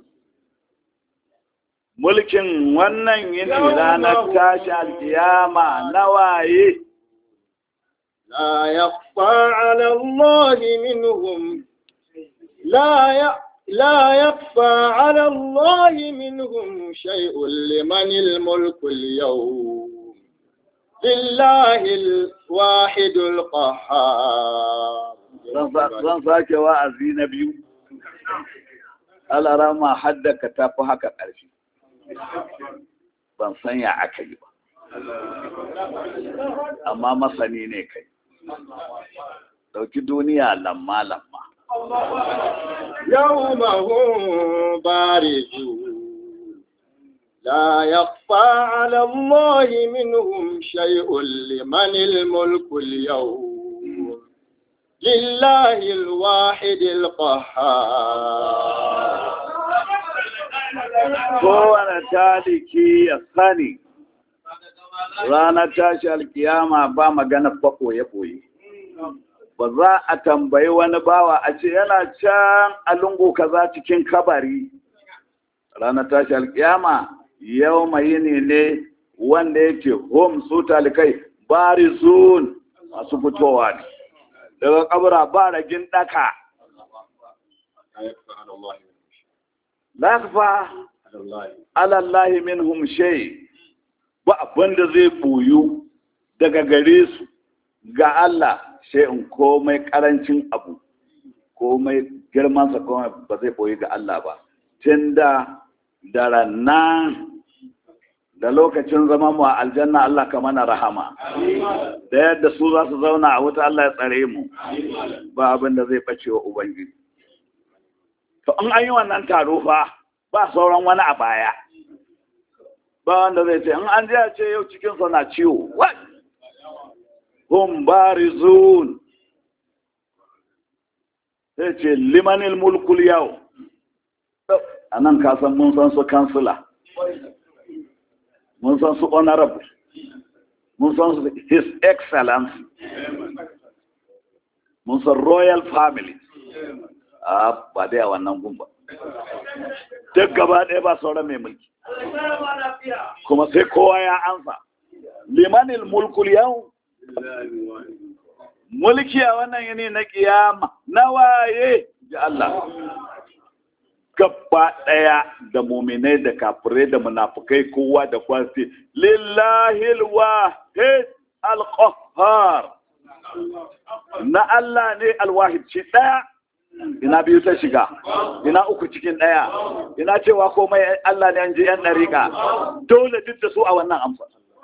mulkin wannan yini ranar tashi alkiyama na waye لا يخفى على الله منهم لا ي... لا يخفى على الله منهم شيء لمن الملك اليوم لله الواحد القهار zan sake wa'azi na biyu alarama haddaka ta fi haka ƙarfi ban sanya aka yi ba amma masani ne kai ɗauki duniya lamma lamma يوم هم بارزون لا يخفى على الله منهم شيء لمن الملك اليوم لله الواحد القهار kowane taliki ya sani ranar tashi alkiyama ba magana fa ɓoye-ɓoye ba za a tambayi wani bawa a ce yana can a lungu kaza cikin kabari ranar tashi alkiyama yau mai ne ne wanda yake home su talikai bari zun masu fitowa ne daga kabura ba ragin daka lafa alallahi minhum shay ba abin da zai boyu daga gare su ga Allah sai in komai karancin abu komai girmansa komai ba zai boyi ga Allah ba tun da da ranar da lokacin zama mu a aljanna Allah ka mana rahama da yadda su za su zauna a wuta Allah ya tsare mu ba abin da zai bace wa ubangiji to in an yi wannan taro fa ba sauran wani a baya ba wanda zai ce in an je ce yau cikin sa na ciwo what hum barizun sai ce limanil mulkul yau a nan ka san mun san su kansila mun san su honorable mun san su his excellence mun san royal family a ba dai a wannan gumba duk gaba ɗaya ba sauran mai mulki kuma sai kowa ya ansa limanil mulkul yau mulki a wannan yini na kiyama na waye ji Allah gaba ɗaya da muminai da kafirai da munafukai kowa da kwasi lillahi alwahid alqahhar na Allah ne alwahid shi ɗaya ina biyu ta shiga ina uku cikin ɗaya ina cewa komai Allah ne an ji yan ɗariƙa dole duk da su a wannan amsa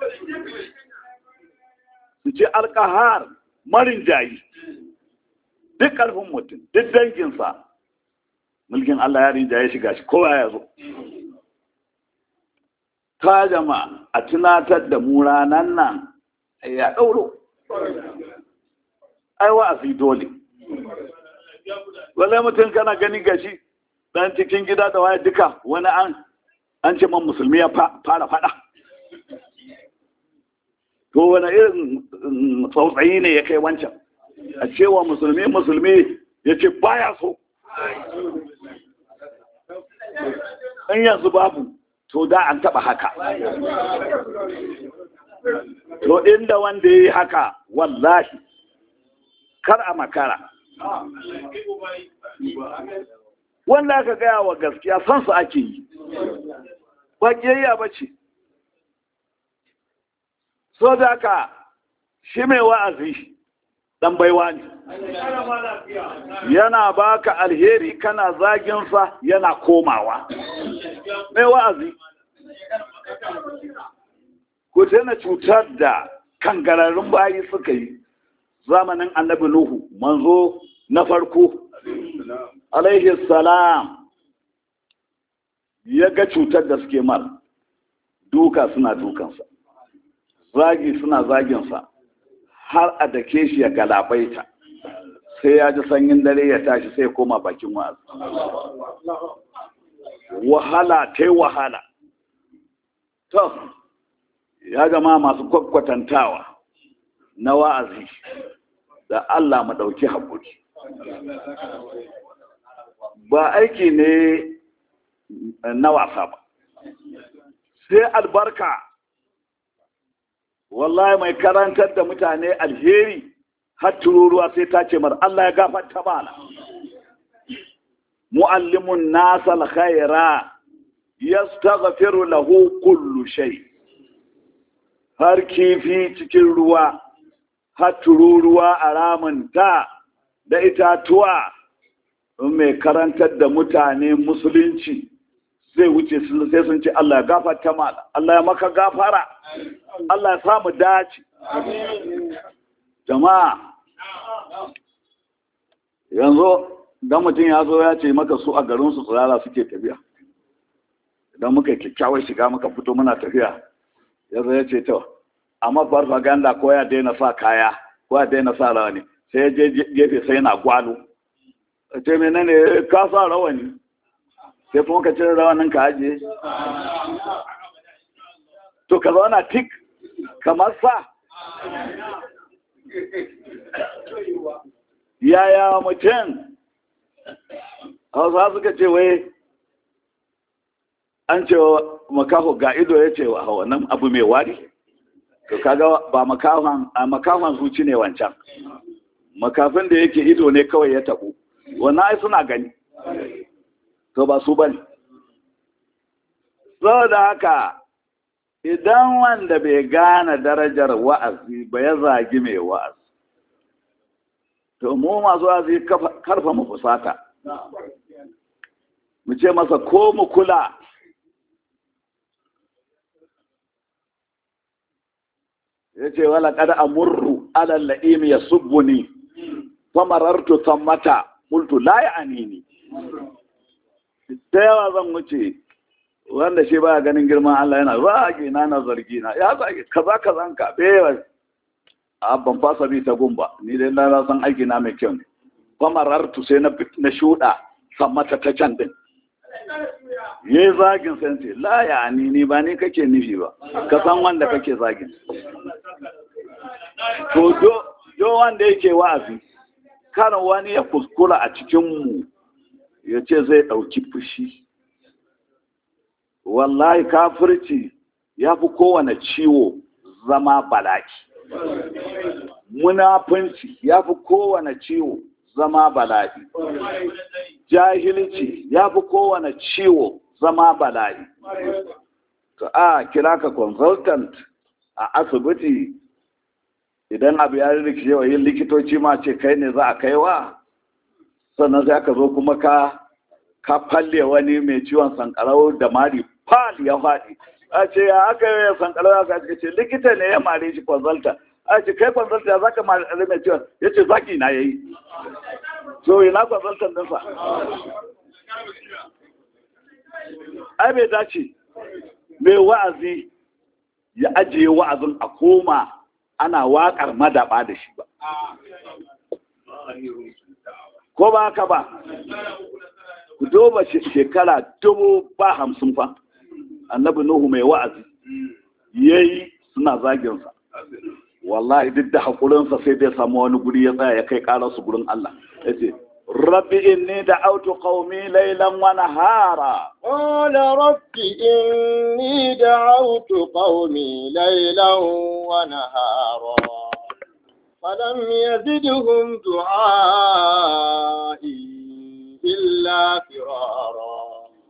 su ce alƙahar marin jayi duk ƙarfin mutum duk danginsa mulkin Allah ya rinja ya shiga shi kowa ya zo ta jama a tunatar da mu ranan nan ya ɗauro ai wa'azi dole wale mutum kana gani gashi dan cikin gida da waye duka wani an an ce man musulmi ya fara fada to wani irin tsautsayi ne ya kai wancan a cewa musulmi musulmi ya ce baya so in yanzu babu to da an taba haka to inda wanda ya yi haka wallahi kar a makara wanda aka gaya wa gaskiya san su ake yi ba ƙiyayya ba ce so da ka shi mai wa'azi dan baiwa ne yana baka alheri kana zaginsa yana komawa mai wa'azi ku na cutar da kangararrun bayi suka yi zamanin annabi nuhu manzo na farko alaihi salam ya ga cutar da suke mar duka suna dukansa zagi suna zaginsa har a dake shi ya galabaita sai ya ji sanyin dare ya tashi sai koma bakin wa'azi wahala ta wahala to ya gama masu kwakwatantawa na wa'azi da Allah mu ɗauki haƙuri ba aiki ne na wasa ba sai albarka wallahi mai karantar da mutane alheri har tururuwa sai ta ce mar Allah ya gafarta mana muallimun nasa alkhaira yastaghfiru lahu kullu shay har kifi cikin ruwa har tururuwa a ramunta da itatuwa in mai karantar da mutane musulunci zai wuce sai sun ce Allah ya gafarta mana Allah ya maka gafara Allah ya samu dace jama'a yanzu dan mutum ya zo ya ce maka su a garin su tsirara suke tafiya idan muka yi kyakkyawar shiga muka fito muna tafiya ya zo ya ce to amma farfaganda ko ya daina sa kaya ko ya daina sa rawani sai ya je gefe sai yana gwalo ce menene ka sa rawani sai kuma ka cire rawanin ka ajiye to ka zauna tik kamar sa yaya mutum hausa suka ce wai an ce makaho ga ido ya ce wa wannan abu mai wari to kaga ba makafan a makafan zuci ne wancan makafin da yake ido ne kawai ya tabu wannan ai suna gani to ba su bane saboda haka idan wanda bai gane darajar wa'azi ba ya zagi mai wa'azi to mu masu wa'azi karfa mu fusata mu ce masa ko mu kula ya ce wala kada amurru alal la'im ya subbuni famarartu sammata multu la ya anini ta yawa zan wuce wanda shi ba ganin girman Allah yana zagi na na zargi na ya zagi kaza kazan ka bewa a ban fasa bi ta gumba ni dai na san aiki na mai kyau ne famarartu sai na na shuda sammata ta can din ye zagin sai ce la ya anini ba ni kake nufi ba ka san wanda kake zagin to do do wanda yake wa'azi kana wani ya kuskura a cikinmu ya ce zai ɗauki fushi wallahi kafirci ya fi kowane ciwo zama balaki munafunci ya fi kowane ciwo zama bala'i jahilci ya fi kowane ciwo zama bala'i to a kira ka consultant a asibiti idan abu ya rikice wa yin likitoci ma ce kai ne za a kaiwa sannan sai aka zo kuma ka ka falle wani mai ciwon sankarau da mari fal ya faɗi a ce ya aka yi sankarau ya sa ce likita ne ya mare shi consultant a ce kai consultant ya zaka mare mai ciwon ya ce zaki na yayi so ina consultant ɗinsa ai bai dace mai wa'azi ya ajiye wa'azin a koma ana waƙar madaɓa da shi ba. Ko ba haka ba, ku duba shekara dubu ba hamsin fa, annabi Nuhu mai wa'azi, ya yi suna zaginsa. Wallahi duk da haƙurinsa sai dai samu wani guri ya tsaya ya kai ƙararsu gurin Allah. Ya ce, Rabbi inni da autu qaumi laylan wa nahara. Qala rabbi inni da'awtu qaumi laylan wa nahara. فلم يزدهم دعائي إلا فرارا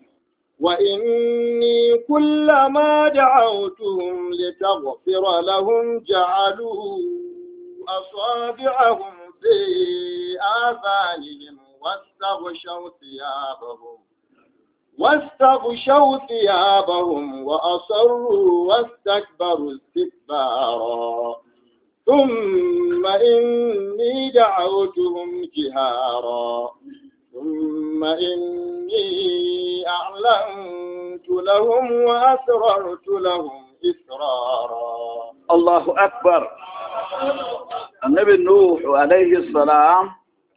وإني كلما دعوتهم لتغفر لهم جعلوا أصابعهم في آذانهم واستغشوا ثيابهم واستغشوا ثيابهم وأصروا واستكبروا استكبارا ثم إني دعوتهم جهارا ثم إني أعلنت لهم وأسررت لهم إسرارا الله أكبر النبي نوح عليه السلام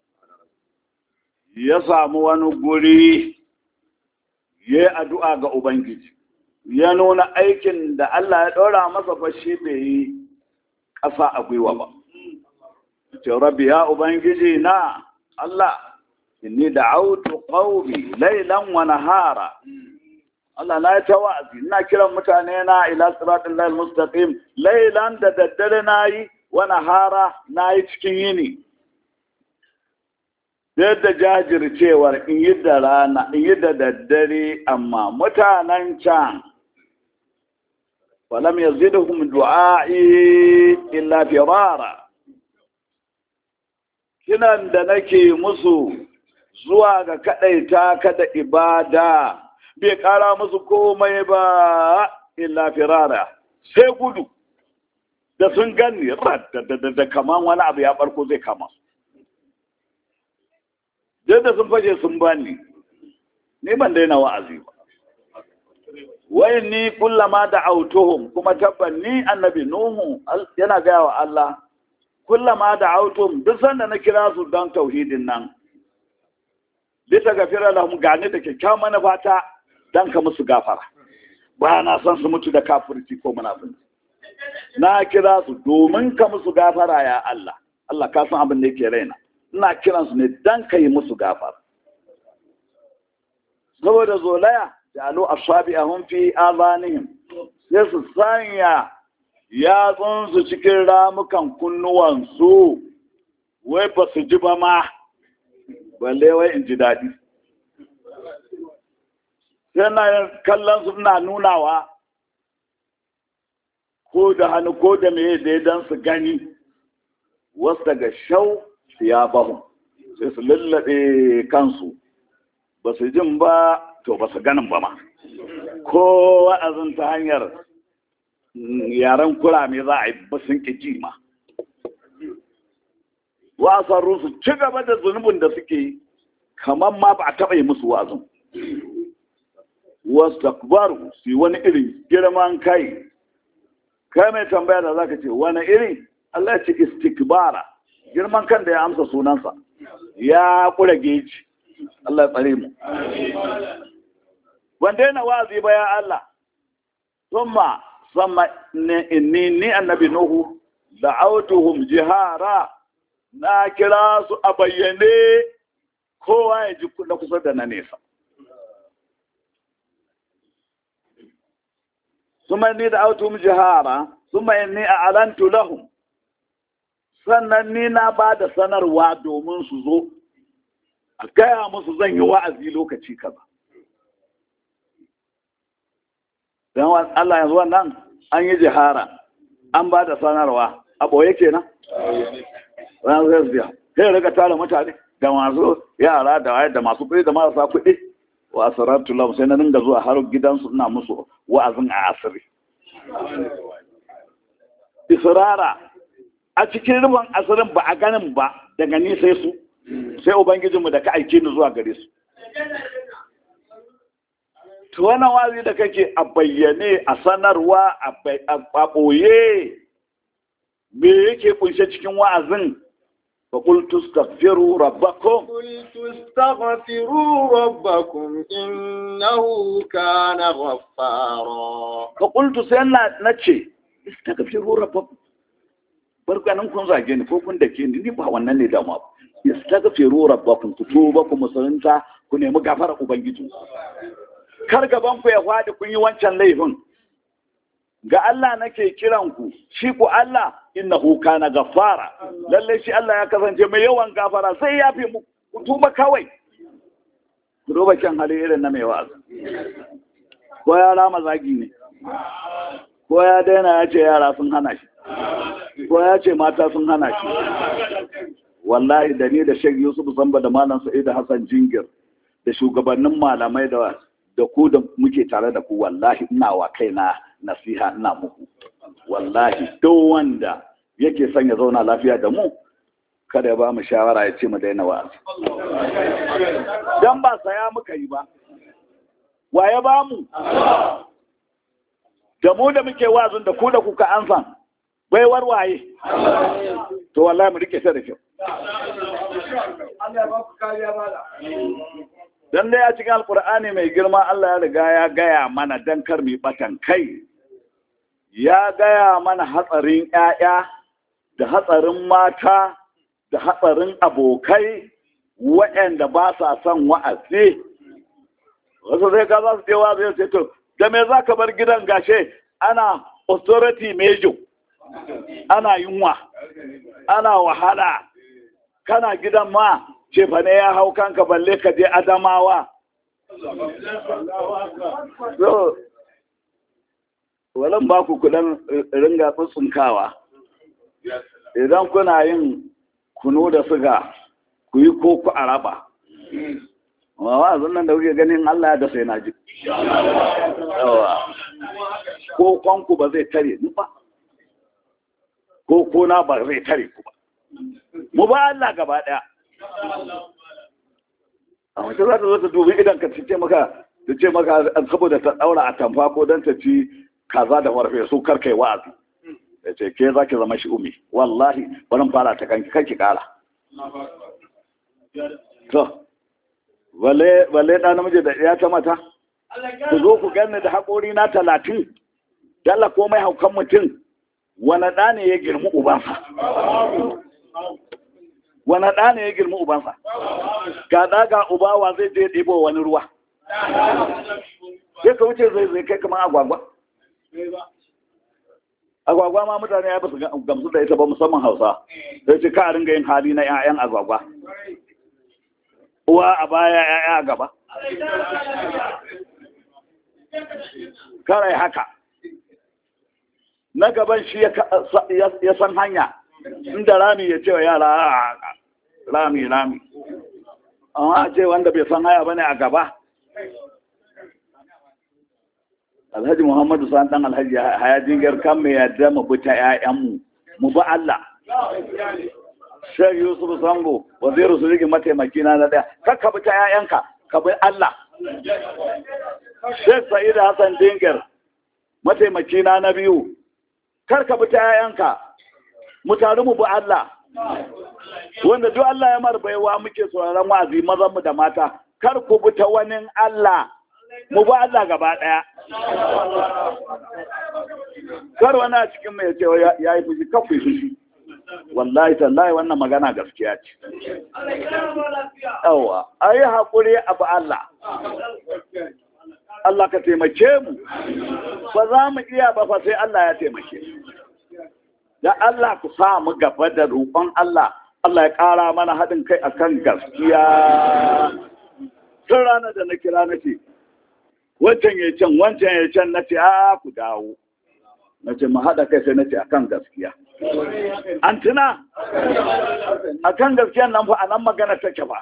ya samu wani guri ya yi addu'a ga Ubangiji, ya nuna aikin da Allah ya ɗora masa fashi bai yi ƙasa a gwiwa ba. Ce, Rabbi ya Ubangiji na Allah, inni da autu ƙaumi lailan wa nahara. Allah na yi ta wa'azi, ina kiran mutane na ila siratun lail mustaqim lailan da daddare na yi wa nahara na yi cikin yini. Yadda jajircewar in yi da rana, in yi da daddare, amma mutanen can ولم يزدهم دعائي إلا فرارا kinan da nake musu zuwa ga kadaita kada ibada bai kara musu komai ba illa firara sai gudu da sun gani da kaman wani abu ya barko zai kama su da sun fashe sun bani ni ban daina wa'azi ba wai ni kullama da autohum kuma tabban ni annabi nuhu yana gaya wa Allah kullama da autohum duk sanda na kira su don tauhidin nan lita gafira lahum gane da kyakkyawan manufata dan ka musu gafara ba na son su mutu da kafirci ko munafiki na kira su domin ka musu gafara ya Allah Allah ka san abin da yake raina ina kiransu ne dan ka yi musu gafara saboda zolaya jalu asabi'ahum fi azanihim sai su sanya yatsunsu cikin ramukan kunnuwansu wai ba su ji ba ma balle wai in ji daɗi sai na kallon su na nunawa ko da hannu ko da meye da don su gani wasu daga shau ya bahu sai su lullaɓe kansu ba su jin ba to ba su ganin ba ma ko wa'azin ta hanyar yaren kurame za a yi ba sun ƙi ji ma wasan su ci gaba da zunubin da suke yi kamar ma ba a taɓa yi musu wa'azin wasu takbaru su yi wani irin girman kai kai mai tambaya da zaka ce wani iri Allah ya ce istikbara girman kan da ya amsa sunansa ya kura geji Allah ya tsare mu wanda yana wazi ba ya Allah thumma sama inni ni annabi nuhu da'awtuhum jihara na kira su a bayyane kowa ya ji na kusa da na nesa ثم إني دعوتهم جهارا ثم إني أعلنت لهم sannan ni na ba da sanarwa domin su zo a gaya musu zan yi wa'azi lokaci kaza don Allah yanzu wannan an yi jihara an ba da sanarwa a ɓoye kenan ran zai biya sai rika tara mutane da masu yara da waye da masu kuɗi da marasa kuɗi wa asaratu lahum sai na dinga zuwa har gidansu ina musu wa'azin a asiri israra a cikin rubin asirin ba a ganin ba daga ni sai su sai ubangijinmu da ka aike ni zuwa gare su to wannan wazi da kake a bayyane a sanarwa a ɓoye me yake kunshe cikin wa'azin فقلت استغفروا ربكم قلت استغفروا ربكم إنه كان غفارا فقلت سينا نتشي استغفروا ربكم barka nan kun zage ni ko kun dake ni ni ba wannan ne da ma istaghfiru rabbakum ku tuba ku musulunta ku nemi gafara ubangiji kar gaban ku ya fadi kun yi wancan laifin ga Allah nake kiran ku shi ku Allah innahu kana gaffara lalle shi Allah ya kasance mai yawan gafara sai ya fi mu ku tuba kawai ku duba kan hali irin na mai wa'azi ko ya rama zagi ne ko ya daina ya ce yara sun hana shi ko ya ce mata sun hana shi wallahi da ni da Sheikh Yusuf Zamba da Malam Sa'id Hassan Jingir da shugabannin malamai da da ku da muke tare da ku wallahi ina wa kaina nasiha ina muku wallahi duk wanda yake son ya zauna lafiya da mu kada ya ba mu shawara ya ce mu daina wa'azi dan ba saya muka yi ba wa ya ba mu da mu da muke wa'azin da ku da kuka ansan baiwar waye to wallahi mu rike ta da kyau dan dai a cikin alkur'ani mai girma Allah ya riga ya gaya mana dan kar mu batan kai ya gaya mana hatsarin ƴaƴa da hatsarin mata da hatsarin abokai waɗanda ba sa son wa'azi wasu sai ka za su je wa'azi ya ce to da me za ka bar gidan gashe ana authority major ana yunwa ana wahala kana gidan ma cefane ya hau kanka balle ka je adamawa so walan ba ku kudan ringa tsuntsunkawa idan kuna yin kunu da suga ku yi ko ku araba amma wa'azin nan da kuke ganin Allah da sai na ji ko kwanku ba zai tare ni ba ko kona ba zai tare ku ba mu ba Allah gaba daya a wata za ta zo ta dubi idan ka ce maka ta ce maka saboda ta daura a tamfa ko don ta ci kaza da warfe su karkai wa'azi ya ce ke za ki zama shi umi wallahi barin fara ta kanki kanki kara to balle ɗan namiji da ya ta mata ku zo ku ganni da haƙori na talatin dalla komai haukan mutum wani ɗa ne ya girmi ubansa wani ɗa ne ya girmi ubansa ga ɗa ga ubawa zai je ɗibo wani ruwa sai ka wuce zai zai kai kamar agwagwa agwagwa ma mutane ya basu gamsu da ita ba musamman hausa sai ce ka ringa yin hali na 'ya'yan agwagwa uwa a baya 'ya'ya a gaba karai haka na gaban shi ya san hanya inda rami ya ce wa yara rami rami amma a ce wanda bai san haya bane a gaba alhaji muhammadu san dan alhaji haya jingar kan mai yadda mu bi ta 'ya'yanmu mu bi Allah Sheikh Yusuf Sambo waziru su rigi mataimaki na daya kakka bi ta 'ya'yanka ka bi Allah Sheikh Sa'id Hassan Dinger mataimaki na na biyu kar ka bi ta 'ya'yanka mu taru mu bi Allah wanda duk Allah ya marbaiwa muke sauraron wa'azi mazan mu da mata kar ku bi ta wani Allah mu bi Allah gaba daya kar wani a cikin mai ce ya yi fushi kafu fushi wallahi tallahi wannan magana gaskiya ce yawa a yi haƙuri abu Allah Allah ka taimake mu ba za mu iya ba fa sai Allah ya taimake da Allah ku sa mu gaba da roƙon Allah Allah ya ƙara mana haɗin kai akan gaskiya tun ranar da na kira na ce wancan ya can wancan ya can na ce a ku dawo na ce mu haɗa kai sai na ce akan gaskiya an tuna akan gaskiya nan fa a nan magana take ba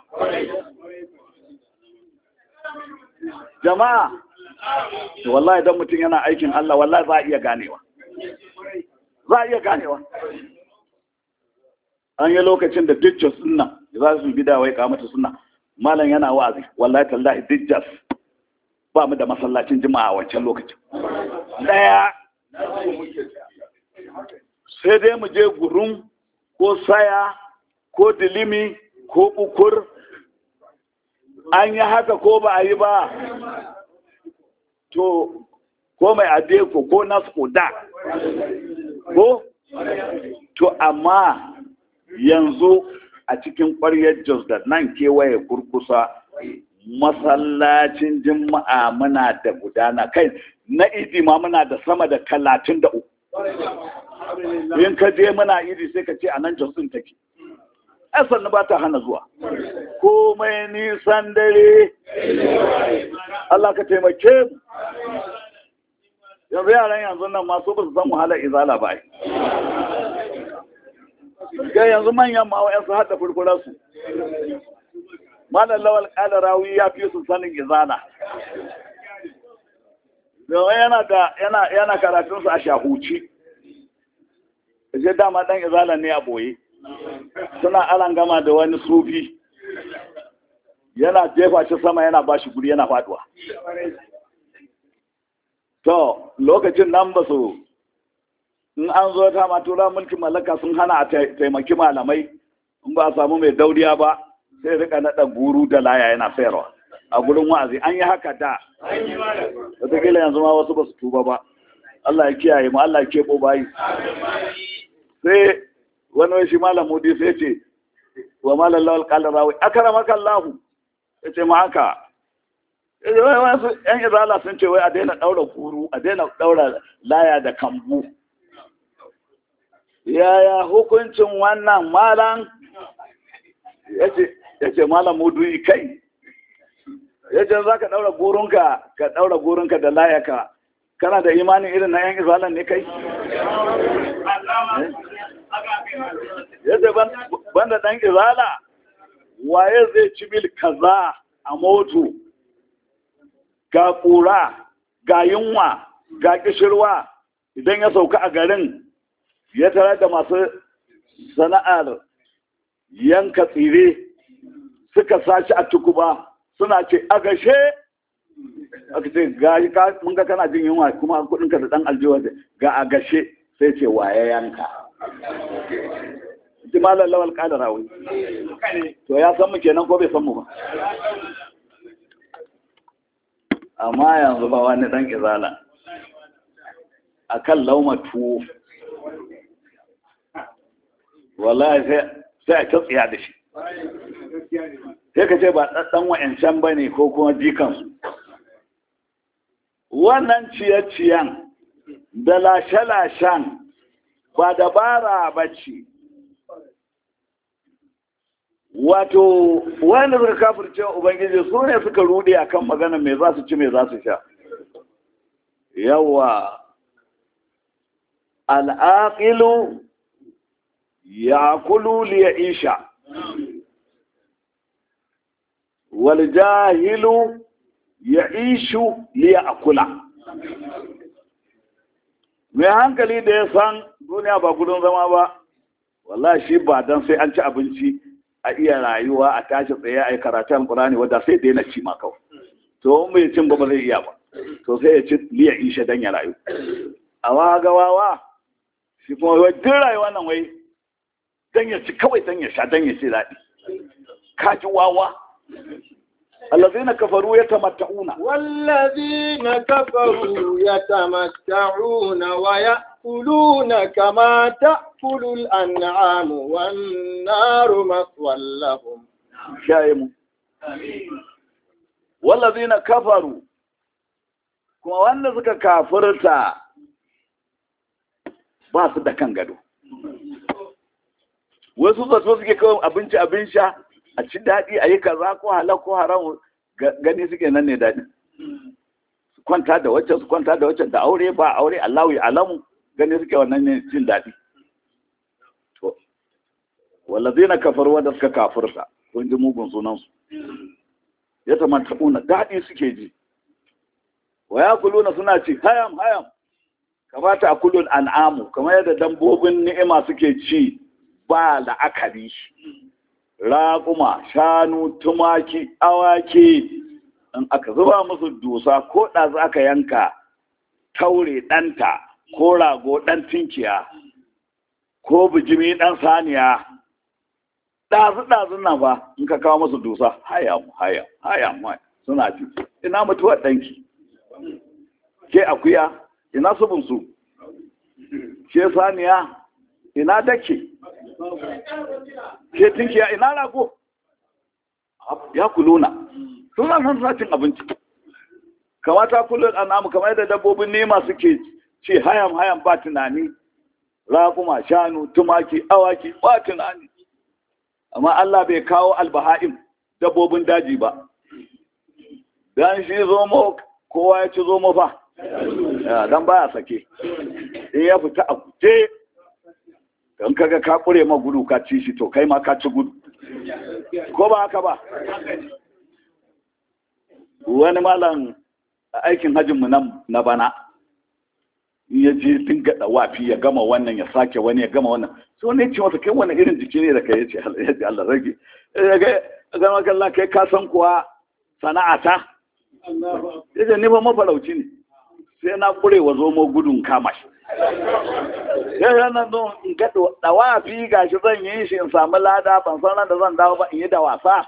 jama'a wallahi idan mutum yana aikin Allah wallahi za a iya ganewa za a iya ganewa an yi lokacin da dijjas sunna za su bi da wai kamata sunna malam yana wa'azi wallahi tallahi dijjas ba mu da masallacin jima'a wancan lokacin daya sai dai mu je gurum ko saya ko dilimi ko ukur an yi haka ko ba a yi ba to ko mai adeko ko nasko da ko to amma yanzu a cikin ƙwaryar jos da nan kewaye kurkusa masallacin jima'a muna da gudana kai na idi ma muna da sama da talatin da uku in ka je muna idi sai ka ce a nan jos ɗin take asan ba ta hana zuwa komai nisan dare Allah ka taimake mu yanzu yaran yanzu nan masu ba su san wahalar izala ba ga yanzu manyan ma wa'yansu haɗa furfurarsu malar lawal ƙala rawi ya fi su sanin izala domin yana da yana yana karatunsu a shahuci je dama ɗan izala ne a boye suna alan gama da wani sufi yana jefa shi sama yana ba shi guri yana faduwa to lokacin nan ba su in an zo ta matura mulkin mallaka sun hana a taimaki malamai in ba a samu mai dauriya ba sai rika naɗa guru da laya yana sayarwa a gurin wa'azi an yi haka da wataƙila yanzu ma wasu ba su tuba ba Allah ya kiyaye mu Allah ya keɓo bayi sai wani wai shi malam mudi sai ce wa malam lawal kala rawi akara maka Allah ya ce ma haka wasu yan izala sun ce wai a daina daura kuru a daina daura laya da kambu yaya hukuncin wannan malam ya ce malam mudu kai ya ce za ka daura gurunka ka daura gurunka da layaka kana da imanin irin na yan izalan ne kai yadda banda ɗan izala waye zai ci mil kaza a moto ga ƙura ga yunwa ga ƙishirwa idan ya sauka a garin ya tare da masu sana'ar yanka tsire suka sashi a tukuba suna ce a gashe aka ce ga mun ga kana jin yunwa kuma kudinka da ɗan aljiwa ga a gashe sai ce waye yanka ji malar lawal kada rawi to ya san mu kenan ko bai san mu ba amma yanzu ba wani dan izala akan lauma tuwo wallahi sai a tsiya da shi sai ka ce ba ɗan wa'ancan ba ne ko kuma jikansu wannan ciye-ciyen da lashe-lashen ba dabara ba ce wato wanda suka kafirce ubangiji su ne suka rude akan magana mai za su ci mai za su sha yawa al'aqilu ya'kulu li ya'isha wal jahilu ya'ishu li ya'kula mai hankali da ya san duniya ba gudun zama ba wallahi shi ba dan sai an ci abinci a iya rayuwa a tashi tsaye a yi karatun alkurani wadda sai daina ci ma kawai to in bai cin ba ba zai iya ba to sai ya ci liya ishe dan ya rayu a waga wawa shi kuma wai duk rayuwa nan wai dan ya ci kawai dan ya sha dan ya ci daɗi ka ji wawa الذين كفروا يتمتعون والذين كفروا يتمتعون ويأكلون كما تأكل الأنعام والنار مثوى لهم شايم والذين كفروا kuma wanda suka kafirta ba su da kan gado wasu zato suke kawai abinci abin sha a ci daɗi a yi kaza ko halal ko haram gani suke nan ne daɗi su kwanta da wacce su kwanta da wacce da aure ba aure Allahu ya alamu gani suke wannan ne jin daɗi to wallazina kafaru wanda suka kafirta kun ji mugun sunan su ya tamantauna daɗi suke ji wa yakuluna suna ci hayam hayam kamata akulul an'amu kamar yadda dambobin ni'ima suke ci ba la'akari raƙuma shanu tumaki awaki in aka zuba musu dusa ko ɗazu aka yanka taure ɗanta ko rago ɗan tinkiya ko bijimi ɗan saniya ɗazu-ɗazun nan ba in ka kawo musu dusa haya mu haya haya mu suna ci ina mutuwar ɗanki ke akuya ina subunsu ke saniya ina dake ke tinkiya ina rago ya kuluna suna san sacin abinci kamata kullum an'amu kamar yadda dabbobin nema suke ce hayam hayam ba tunani raguma shanu tumaki awaki ba tunani amma Allah bai kawo albaha'im dabbobin daji ba dan shi zomo kowa ya ci zomo fa dan baya sake in ya fita a guje don kaga ka kure ma gudu ka ci shi to kai ma ka ci gudu ko ba haka ba wani malam a aikin hajjinmu na bana ya je dinga dawafi ya gama wannan ya sake wani ya gama wannan so ne ce masa kai wani irin jiki ne da kai yace yace Allah rage ga ga kallon kai ka san kuwa sana'ata yace ni ba mafarauci ne sai na kure wa zomo gudun kama shi yau nan don in ga dawafi gashi zan yi shi in samu lada ban san da zan dawo ba in yi da wasa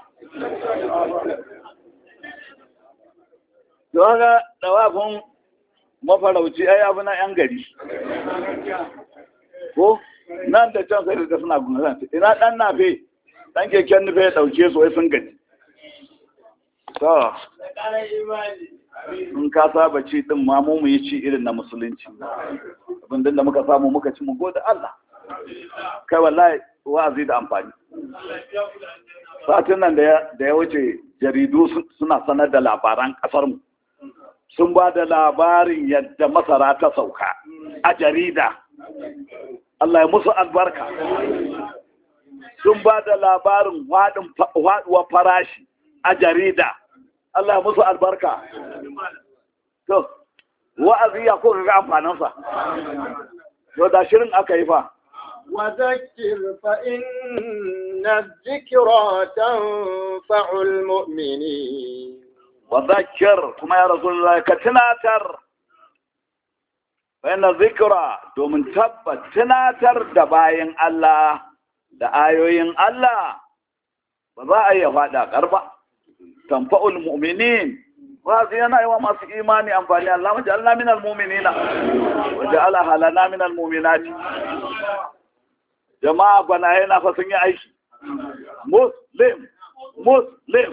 don ga dawafin mafarauci ai abu na yan gari ko nan da can sai da suna gungan ina dan nafe dan keken nufe ya dauke su wai sun gaji to in ka saba ci din ma mu yi ci irin na musulunci abin da muka samu muka ci mu gode Allah kai wallahi wa'azi da amfani satin nan da ya wuce jaridu suna sanar da labaran kasar mu sun ba da labarin yadda masara ta sauka a jarida Allah ya musu albarka sun ba da labarin waɗuwa farashi a jarida Allah ya musu albarka to wa'azi ya ko ga amfaninsa to da shirin aka yi fa وذكر فإن الذكرى تنفع المؤمنين وذكر كما يا رسول الله كتناتر فإن الذكرى دومن تبت تناتر دباين الله da ayoyin Allah ba za a yi faɗa ƙarba tanfa'ul mu'minin ba su yana yi wa masu imani amfani Allah mace Allah minal mu'minina waje Allah halana minal mu'minati jama'a bana yana fa sun yi aiki muslim muslim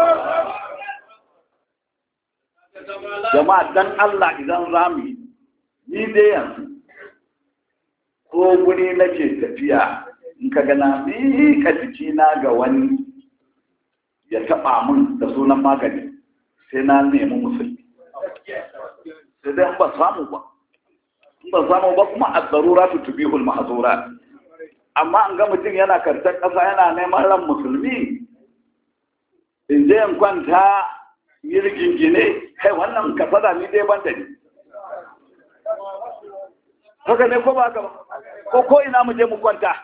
jama'a dan Allah idan zamu ni dai yanzu ko guri nake tafiya in ka gana ka jiki na ga wani ya taba mun da sunan magani sai na nemi musulmi sai dai ba samu ba ba samu ba kuma ad-darura tubihul mahzurat amma an ga mutum yana kartar ƙasa yana neman ran musulmi in je in kwanta yi rigingine kai wannan kasada ni dai ban da ni haka ne ko ba haka ba ko ko ina mu je mu kwanta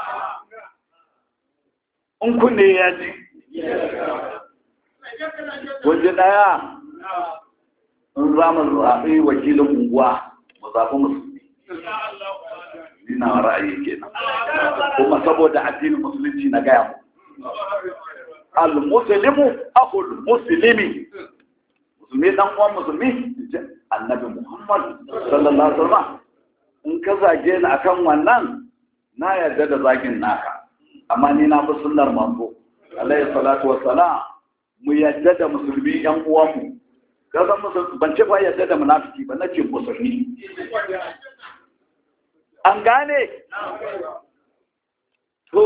in kunne ya ji waje daya in za mu zaɓi wakilin unguwa mu zaɓi musulmi ina ra'ayi kenan kuma saboda addinin musulunci na gaya mu al-muslimu akhul muslimi musulmi dan uwan musulmi annabi muhammad sallallahu alaihi wasallam in ka zage ni akan wannan na yarda da zagin naka amma ni na fi sunnar manzo alaihi salatu wassalam mu yarda da musulmi yan uwanmu ka san musulmi ban ce ba yarda da munafiki ba nace musulmi an gane to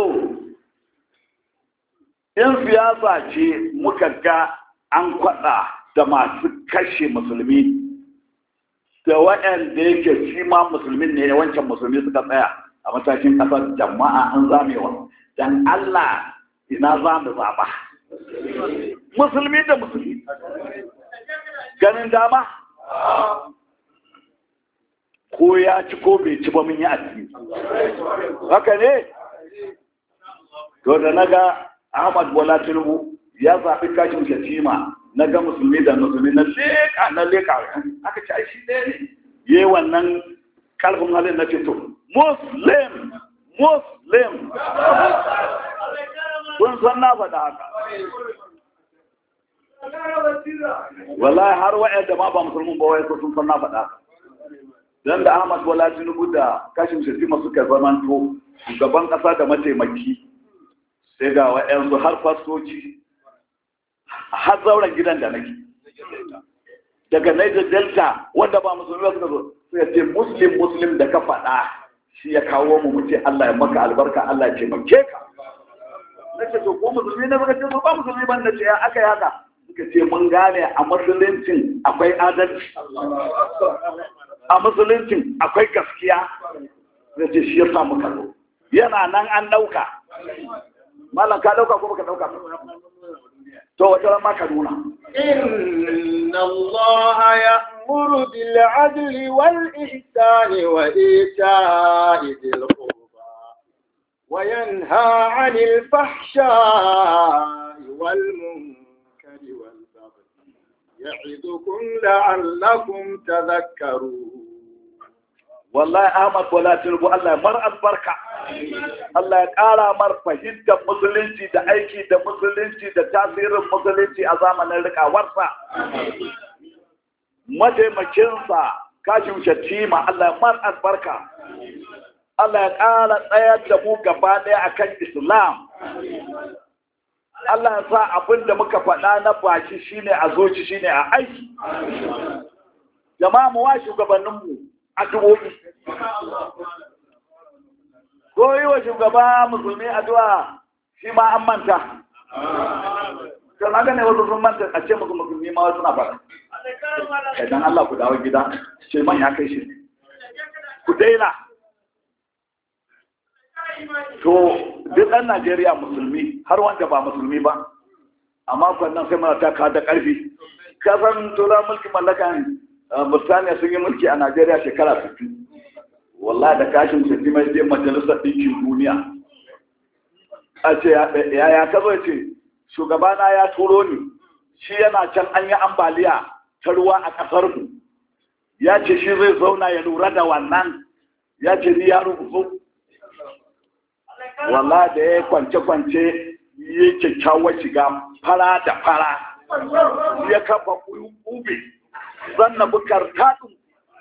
in siyasa ce muka ga an kwada da masu kashe musulmi da waɗanda yake shi ma musulmin ne wancan musulmi suka tsaya a matakin ƙasar jama'a an zamewa don Allah ina za mu zaɓa musulmi da musulmi ganin dama ko ya ci ko bai ci ba mun yi addini haka ne to da na ga Ahmad Bola Tinubu ya zaɓi kashin shatima na ga musulmi da musulmi na leƙa na leƙa aka ci aishi ɗaya ne yi wannan kalfin halin na fito muslim muslim kun san na faɗa haka wallahi har wa'yanda ma ba musulmin ba wai sun san na faɗa haka don da Ahmad Bola Tinubu da kashin shatima suka zamanto shugaban ƙasa da mataimaki sai ga wa'yansu har fastoci har zauren gidan da nake daga Niger Delta wanda ba musulmi ba suka zo suka ce muslim muslim da ka faɗa shi ya kawo mu mu ce Allah ya maka albarka Allah ya taimake ka nace to ko musulmi ne baka ce to ba musulmi ban da ce ya aka yaka suka ce mun gane a musuluncin akwai adalci a musuluncin akwai gaskiya nace shi ya samu kallo yana nan an ɗauka malam ka ɗauka ko baka ɗauka to wata ran ma ka nuna إن الله يأمر بالعدل والإحسان وإيتاء ذي القربى وينهى عن الفحشاء والمنكر والبغي يعظكم لعلكم تذكرون wallahi Ahmad Bola Tinubu Allah ya mar albarka Allah ya ƙara mar fahimtar musulunci da aiki da musulunci da tasirin musulunci a zamanin rikawarsa mataimakinsa kashin shatima Allah ya mar albarka Allah ya ƙara tsayar da mu gaba ɗaya akan Islam Allah ya sa abin da muka faɗa na baki shine a zoci shine a aiki jama'a mu wa shugabanninmu addu'o'i. Ko yi wa shugaba musulmi addu'a shi ma an manta. Kan haka ne wasu sun manta a ce musu musulmi ma wasu na fara. Idan Allah ku dawo gida, ce man ya kai shi. Ku daina. To, duk ɗan Najeriya musulmi har wanda ba musulmi ba, amma kwannan sai mana ta da ƙarfi. Kasan tura mulkin mallakan Burtaniya sun yi mulki a Najeriya shekara 60. Wallah da kashin sai mai je majalisar ɗinkin duniya. A ce ya ya ka zo ce shugabana ya turo ni shi yana can an yi ambaliya ta ruwa a ƙasar mu. Ya ce shi zai zauna ya lura da wannan. Ya ce ni ya rubutu. Wallah da ya kwance-kwance yi kyakkyawar shiga fara da fara. Ya kafa ube. zanna bukar taɗin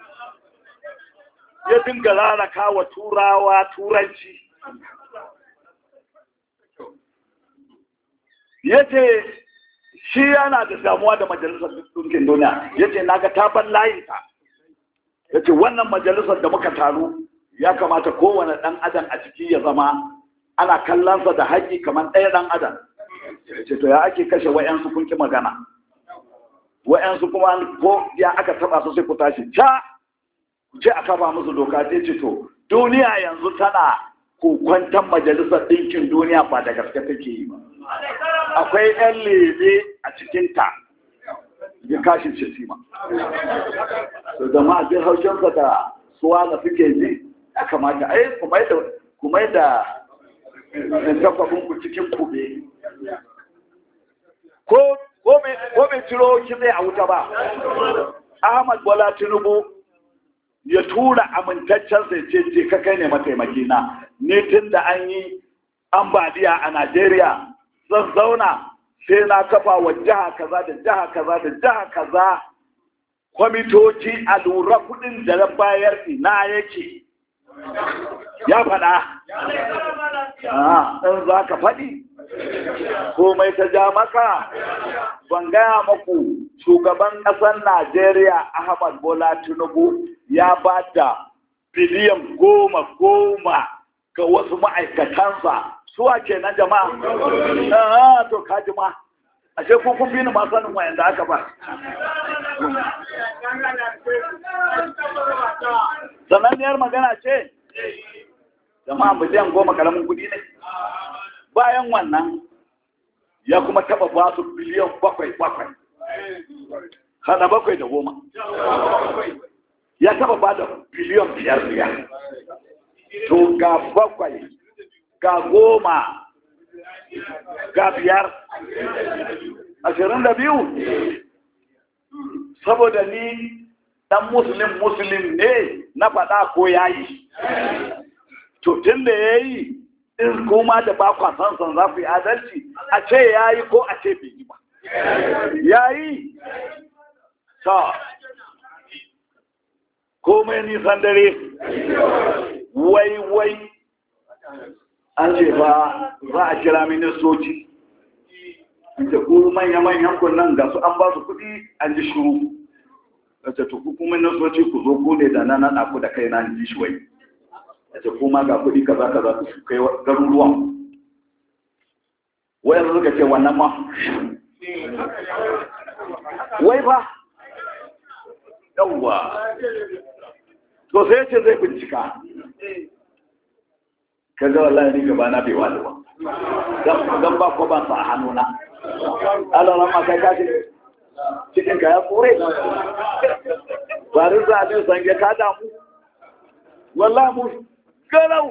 ya dinga raraka wa turawa turanci ya ce shi yana da damuwa da majalisar ɗinkin duniya ya ce na ga taban layinta ya ce wannan majalisar da muka taru ya kamata kowane ɗan adam a ciki ya zama ana kallonsa da haƙi kamar ɗaya ɗan adam ya ce to ya ake kashe wa'yansu kun ki magana wa'yansu kuma ko ya aka taba su sai ku tashi ca ku ce a kafa musu doka ce ce to duniya yanzu tana kokwantan majalisar ɗinkin duniya ba da gaske take yi ba akwai 'yan lebe a cikinta ya kashin shatima to zama a jin haushinsa da suwa da suke ji ya kamata ai kuma da takwabin ku cikin kube ko bai ciro kitse a wuta ba ahmad bola tinubu ya tura amintaccen sai ce ce ka kai ne mataimaki na ne tun da an yi ambaliya a najeriya zan zauna sai na kafa wa jiha kaza da jiha kaza da jiha kaza kwamitoci a lura kudin da na bayar ina yake ya faɗa in za ka faɗi komai ta ja maka ban gaya maku shugaban ƙasar najeriya ahmad bola tinubu ya ba da biliyan goma goma ga wasu ma'aikatansa suwa ke na jama'a to kaji ma ashe ko kun bi ni ma sanin wayan da aka ba sananniyar magana ce jama'a miliyan goma karamin kudi ne bayan wannan ya kuma taba ba su biliyan bakwai bakwai hada bakwai da goma ya taba ba da biliyan biyar biyar to ga bakwai ga goma ga biyar ashirin da biyu saboda ni dan musulun musulun ne na faɗa ko ya yi to tun da ya yi in kuma da ba kwasan san za ku yi adalci a ce ya yi ko a ce bai yi ba ya yi ta komai nisan dare wai wai an ce ba za a kira ministoci da ku manya-manyan kunnan ga su an ba su kuɗi an ji shuru da ta tuku kuma ministoci ku zo ku ne da na naɗa ku da kai na ji shi wai da ta kuma ga kuɗi kaza kaza ku kai garuruwan wai suka ce wannan ma wai ba yawwa to sai ce zai bincika ka ga wallahi ni gaba na bai wani ba dan ba ko ban sa a hannuna Allah ran ma kai kashi cikin ka ya kore bari za ne sange ka damu wallahi mu garau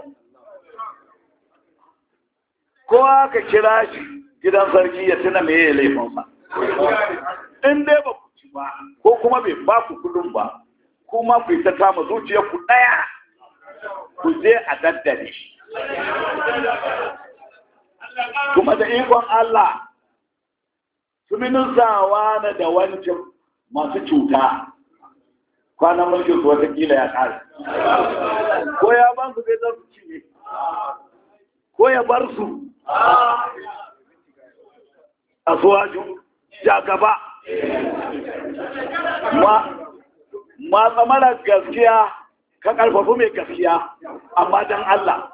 ko aka kira shi gidan sarki ya tuna me ya laifinsa in dai ba ku ci ba ko kuma bai ba ku kudin ba kuma ku ta kama zuciya ku daya ku je a daddare kuma da ikon Allah su minusawa na da wancan masu cuta kwanan mulkin su watakila ya ƙare ko ya ban su zai su cinye ko ya bar su a suwaju ja gaba ma tsamarar gaskiya ka ƙarfafi mai gaskiya amma don Allah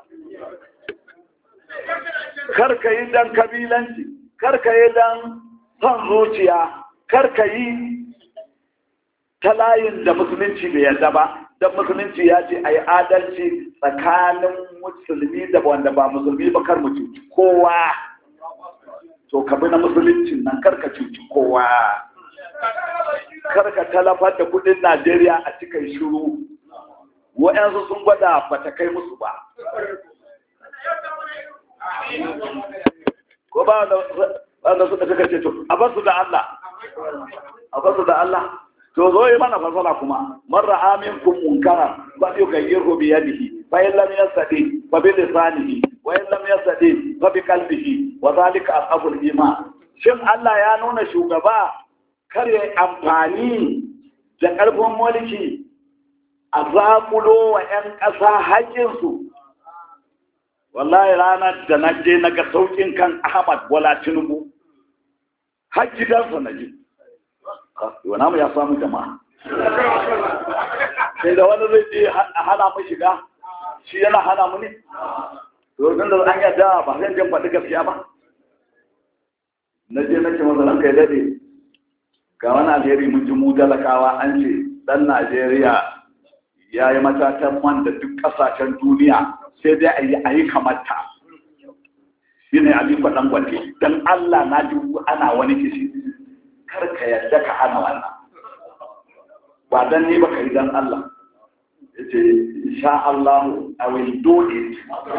karka yi don kabilanci karka yi don son zuciya karka yi ta layin da musulunci bai yarda ba don musulunci ya ce a yi adalci tsakanin musulmi da wanda ba musulmi ba kar mu cuci kowa to ka bi na musuluncin nan karka cuci kowa karka talafar da kudin najeriya a cikin shiru wa'yansu sun gwada ba ta kai musu ba ko ba wanda suka suka ce to a basu da Allah a basu da Allah to zo yi mana fasala kuma man ra'a minkum munkara fa yughayyiru bi yadihi fa in lam yastati fa bi lisanihi wa in lam yastati fa bi qalbihi wa zalika asabul iman shin Allah ya nuna shugaba kar ya amfani da karfin mulki a zakulo wa 'yan ƙasa haƙƙinsu wallahi ranar da na je na ga saukin kan ahmad bola tinubu har gidansa na ji wana mu ya samu jama'a sai da wani zai je a hana mu shiga shi yana hana mu ne domin da an yadda ba zan jan faɗi gaskiya ba na je na ce masa ranka ya daɗe ga wani alheri mun ji mu talakawa an ce dan najeriya ya yi matatan man da duk kasashen duniya sai dai a yi a yi kamata shi ne aliko dangote don allah na ji ana wani kishi kar ka yadda ka hana wannan ba dan ni ba ka yi dan allah ya ce insha allah i will do it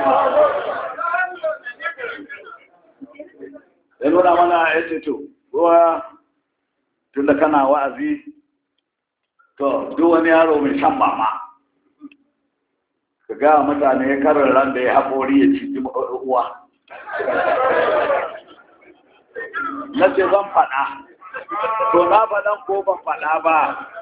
ya nuna mana ya ce to kowa tun da kana wa'azi to duk wani yaro mai shan mama ka ga mutane karin ran da ya haƙori ya ciki uwa na ce zan faɗa to na faɗan ko ban faɗa ba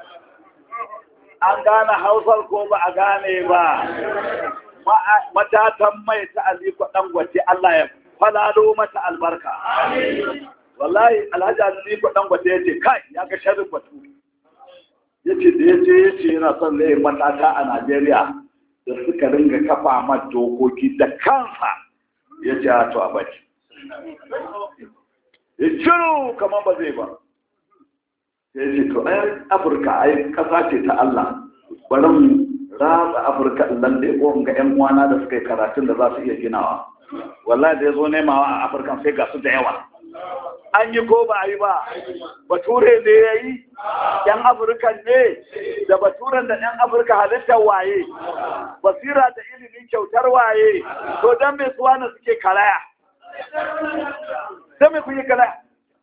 an gane hausar ko ba a gane ba matatan mai ta aliko ɗangwace Allah ya falalo mata albarka wallahi alhaji aliko ɗangwace ya ce kai ya ga sharrin batu ya ce da ya ce ya ce yana son zai matata a Najeriya da suka ringa kafa ma dokoki da kansa ya ce to a baki ya ciro kamar ba zai ba ya ce to ai afirka ai kasa ce ta Allah bari mu ratsa afirka nan da ya ga yan uwana da suka yi karatun da za su iya ginawa wallahi da ya zo nemawa a afirka sai ga su da yawa an yi ko ba a yi ba bature ne ya yi yan afirka ne da baturen da yan afirka halittar waye basira da ilimin kyautar waye to don mai suwa na suke kalaya don mai kuyi kalaya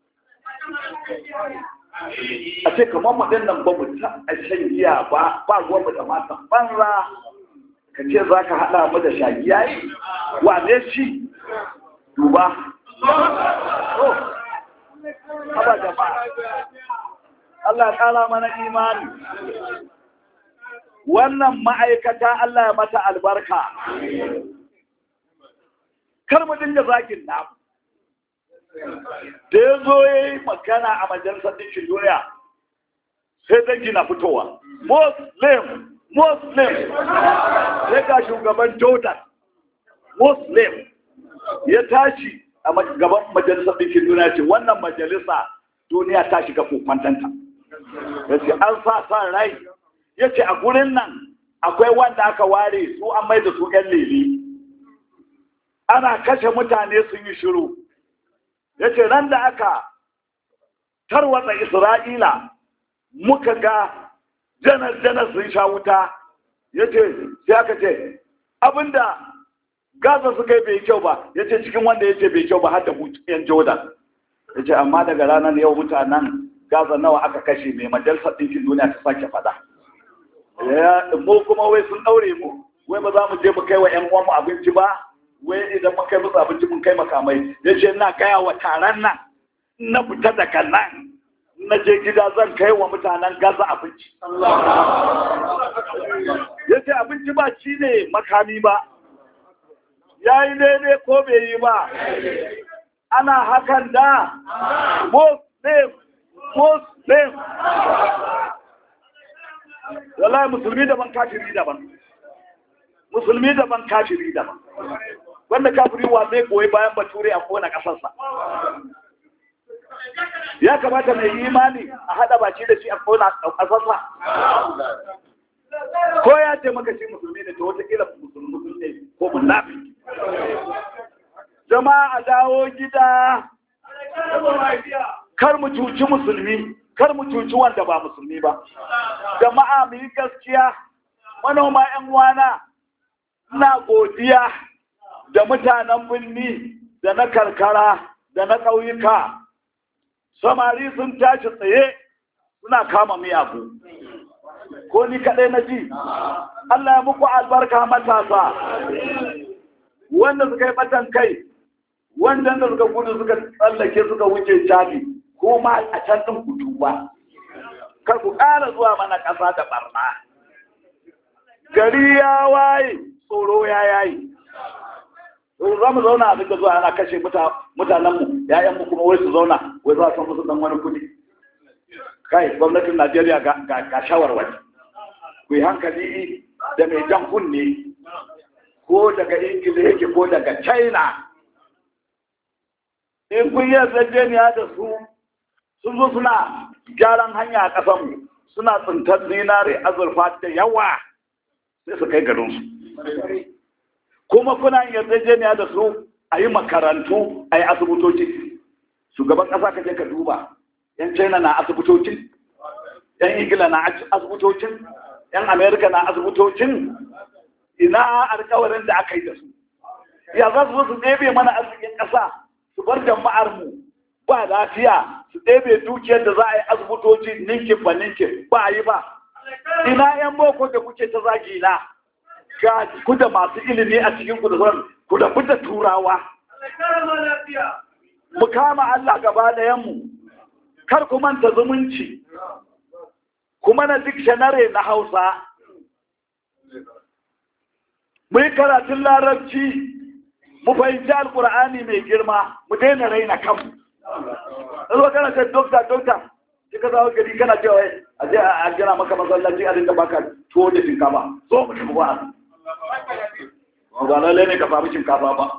a ce kamar maɗin nan ba mu ta a shan giya ba ba ruwan mu da matan banza ka ce za ka haɗa mu da shagiya yi wane shi duba haba jama'a Allah ya kara mana imani wannan ma'aikata Allah ya mata albarka kar mu dinga zagin namu da ya zo ya yi magana a majalisar ɗinkin duniya sai dangi na fitowa muslim muslim sai ga shugaban jordan muslim ya tashi a gaban majalisar ɗinkin duniya ce wannan majalisa duniya ta shiga kokwantanta ya ce an sa sa rai ya ce a gurin nan akwai wanda aka ware su an mai da su ‘yan lele ana kashe mutane sun yi shiru ya ce ran da aka tarwatsa isra'ila muka ga janar-janar sun sha wuta ya ce sai aka ce abinda gaza suka yi bai kyau ba ya ce cikin wanda ya ce bai kyau ba har da yan jordan ya ce amma daga ranar yau mutanen gaza nawa aka kashe mai majalisar ɗinkin duniya ta sake fada mu kuma wai sun ɗaure mu wai ba za mu je mu kai wa yan uwanmu abinci ba wai idan mun kai musu abinci mun kai makamai ya ce na gaya wa taron nan na fita daga nan na je gida zan kai wa mutanen gaza abinci ya ce abinci ba ci ne makami ba ya yi daidai ko bai yi ba ana hakan da muslim muslim wallahi musulmi daban kafiri daban musulmi daban kafiri daban wanda kafiri wa zai goyi bayan bature a kona kasarsa ya kamata mai imani a hada baki da shi a kona kasarsa ko ya ce maka shi musulmi ne to wataƙila musulmi ne ko munafi jama'a a dawo gida kar mu cuci musulmi kar mu cuci wanda ba musulmi ba jama'a mu yi gaskiya manoma yan wana ina godiya da mutanen birni da na karkara da na ƙauyuka samari sun tashi tsaye suna kama miyagu ko ni kaɗai na ji Allah ya muku albarka matasa wanda suka yi batan kai wanda da suka gudu suka tsallake suka wuce cadi ko ma a can ɗin kutu ba kar ku ƙara zuwa mana ƙasa da ɓarna gari ya waye tsoro ya yayi za mu zauna a duka zuwa ana kashe mutanenmu ‘ya'yanmu kuma wai su zauna wai za su musu dan wani kudi kai gwamnatin najeriya ga shawarwari ku yi hankali da mai jan kunne ko daga ingila yake ko daga china in kun yi yarjejeniya da su sun zo suna gyaran hanya a ƙasanmu suna tsintar zinare azurfa da yawa sai su kai garinsu kuma kuna yarjejeniya da su a yi makarantu a yi asibitoci shugaban ƙasa ka je ka duba yan china na asibitocin yan ingila na asibitocin yan amerika na asibitocin ina alkawarin da aka yi da su ya za su zo su ɗebe mana arzikin ƙasa su bar jama'ar mu ba lafiya su ɗebe dukiyar da za a yi asibitoci ninkin ba ninkin ba a yi ba ina yan boko da kuke ta zagi na ga ku da masu ilimi a cikin ku da sauran ku da da turawa mu kama Allah gaba da yanmu kar ku manta zumunci kuma na dictionary na Hausa mu yi karatun larabci mu fahimci alkur'ani mai girma mu daina raina kanmu zo kana ce dokta dokta shi ka zawo gari kana cewa a je a gina maka masallaci a dinga baka tuwo da shinkafa zo mu tafi ba ba lalle ne ka samu shinkafa ba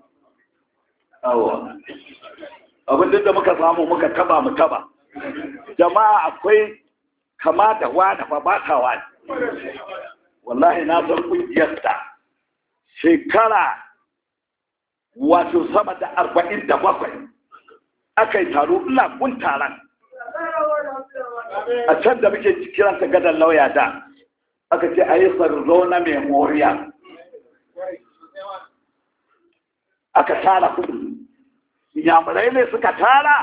awa abin da muka samu muka taba mu taba jama'a akwai kama da wani fa ba ta wani wallahi na san kungiyar ta shekara wato sama da arba'in da bakwai aka yi taro ina kun taron a can da muke kiranta gadon lauya da aka ce a yi na memorial aka tara kudu yamurai ne suka tara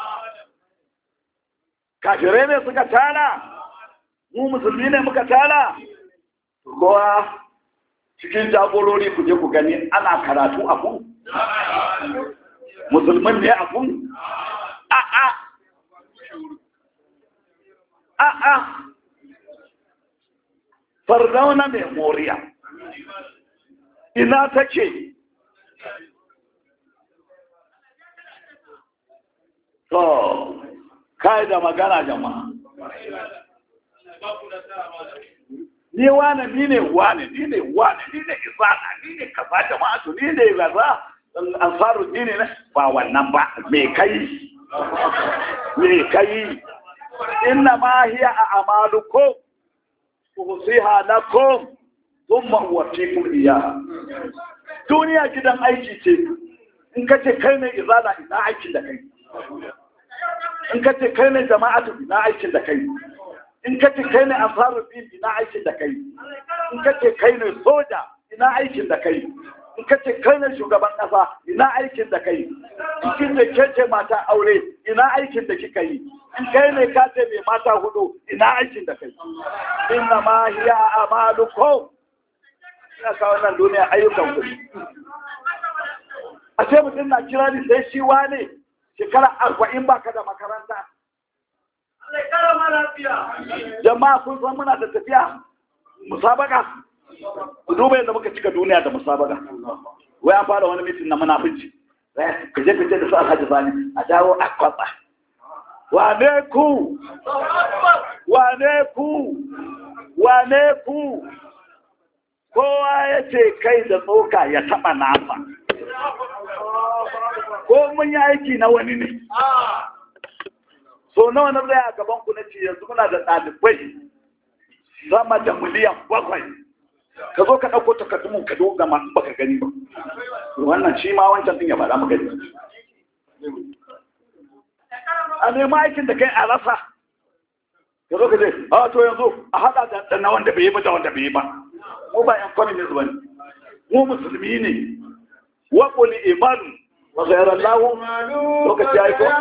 kafirai ne suka tara mu musulmi ne muka tara kowa cikin jagorori ku je ku gani ana karatu a kun musulman ne a kun a'a a'a fardauna memoriya ina take to kai da magana jama'a ni wane ni ne wane ni ne wane ni ne isana ni ne kaza jama'atu ni ne gaza ansaru dini ne ba wannan ba me kai me kai inna ma hiya a'malukum usiha lakum thumma uwaffikum iyaha duniya gidan aiki ce in ka ce kai ne izala ina aikin da kai in ka ce kai ne jama'atu ina aikin da kai in ka ce kai ne ansarul din ina aikin da kai in ka ce kai ne soja ina aikin da kai in ka ce kai ne shugaban kasa ina aikin da kai in kin ce ke ce mata aure ina aikin da kika yi in kai ne ka ce mai mata hudu ina aikin da kai inna ma hiya amalukum ina kawo nan duniya ayyukan ku a ce mutum na kira ni sai shi wane shekara arba'in baka da makaranta jama'a kun san muna da tafiya musabaka ku duba yadda muka cika duniya da musabaka wai an fara wani mitin na munafunci ka je ka je da su alhaji sani a dawo a kwatsa wane ku wane ku wane ku kowa ya ce kai da tsoka ya taba nasa ko mun yi aiki na wani ne so nawa na zai a gaban ku na ce yanzu muna da ɗalibai sama da miliyan bakwai ka zo ka ɗauko takardun ka doga ma baka gani ba wannan shi ma wancan ɗin ya faɗa mu gani a nema aikin da kai a rasa ka zo ka ce a to yanzu a haɗa da na wanda bai yi ba da wanda bai yi ba mu ba yan communist ba ne mu musulmi ne wa qul imanu wa ghayra Allah lokaci ya yi ko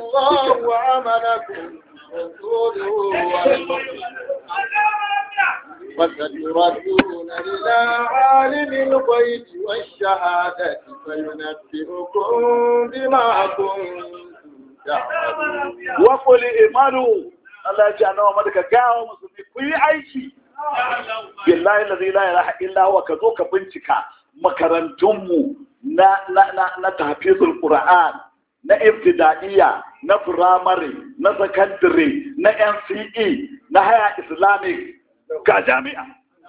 وستردون إلى عالم الغيب والشهادة فينبئكم بما كنتم تعملون وقل imanu Allah ya ce annawa madaka gawa musulmi ku yi aiki billahi la ilaha illa huwa ka zo ka bincika makarantunmu na na na na tafizul qur'an na ibtidaiya na firamare na sakandare na NCE na haya islamic ga jami'a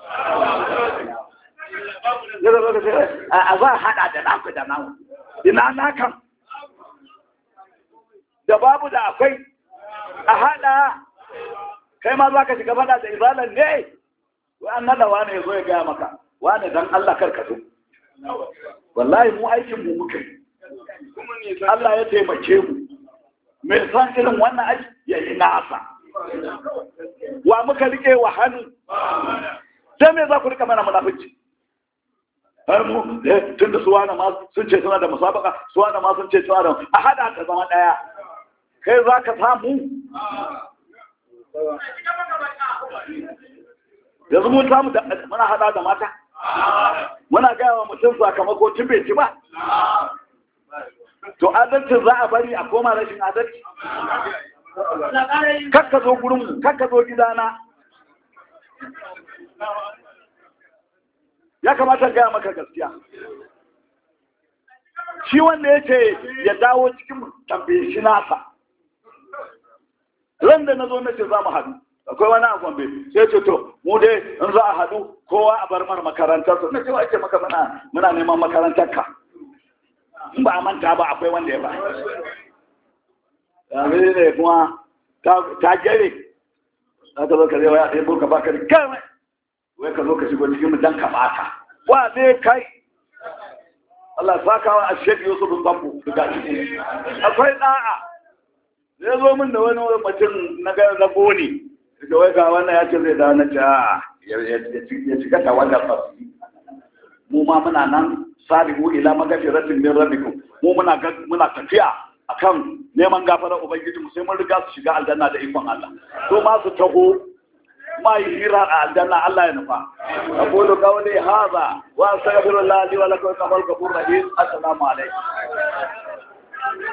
a za a hada da naku da naku ina nakan da babu da akwai a haɗa kai ma za ka shiga faɗa da izalan ne wai an naɗa wane ya zo ya gaya maka wane dan Allah kar ka zo wallahi mu aikin mu muka yi Allah ya taimake mu mai san irin wannan aiki ya yi nasa wa muka rike wa hannu sai me za ku rika mana munafici har mu tun da suwana ma sun ce suna da musabaka suwana ma sun ce suna da a hada ka zama daya kai za ka samu yanzu mun samu da muna hada da mata muna gaya wa mutum sakamako tun bai ci ba to adalcin za a bari a koma rashin adalci kakka zo gurinmu kakka zo gidana ya kamata gaya maka gaskiya shi wanda ya ce ya dawo cikin tambaye shi nasa ran da na zo na ce za mu haɗu akwai wani a gombe sai ce to mu dai in za a haɗu kowa a bar mana makarantar su na ce ake maka muna muna neman makarantar ka in ba a manta ba akwai wanda ya ba yanzu ne kuma ta gere za ka zo ka zai waya ɗaya burka baka da kame wai ka zo ka shigo cikin mu dan ka bata wa ne kai Allah sakawa a shek Yusuf bin Bambu daga ciki akwai da'a zai zo min da wani mutum na ga na goni da wai ga wannan ya ce zai dawo na ce a ya cika ta wannan fasi mu ma muna nan sabihu ila magafiratin min rabbikum mu muna muna tafiya akan neman gafarar ubangiji mu sai mun riga su shiga aljanna da ikon Allah to ma su taho ma yi hira a aljanna Allah ya nufa aqulu qawli hadha wa astaghfirullah li wa lakum wa lakum rahim assalamu alaikum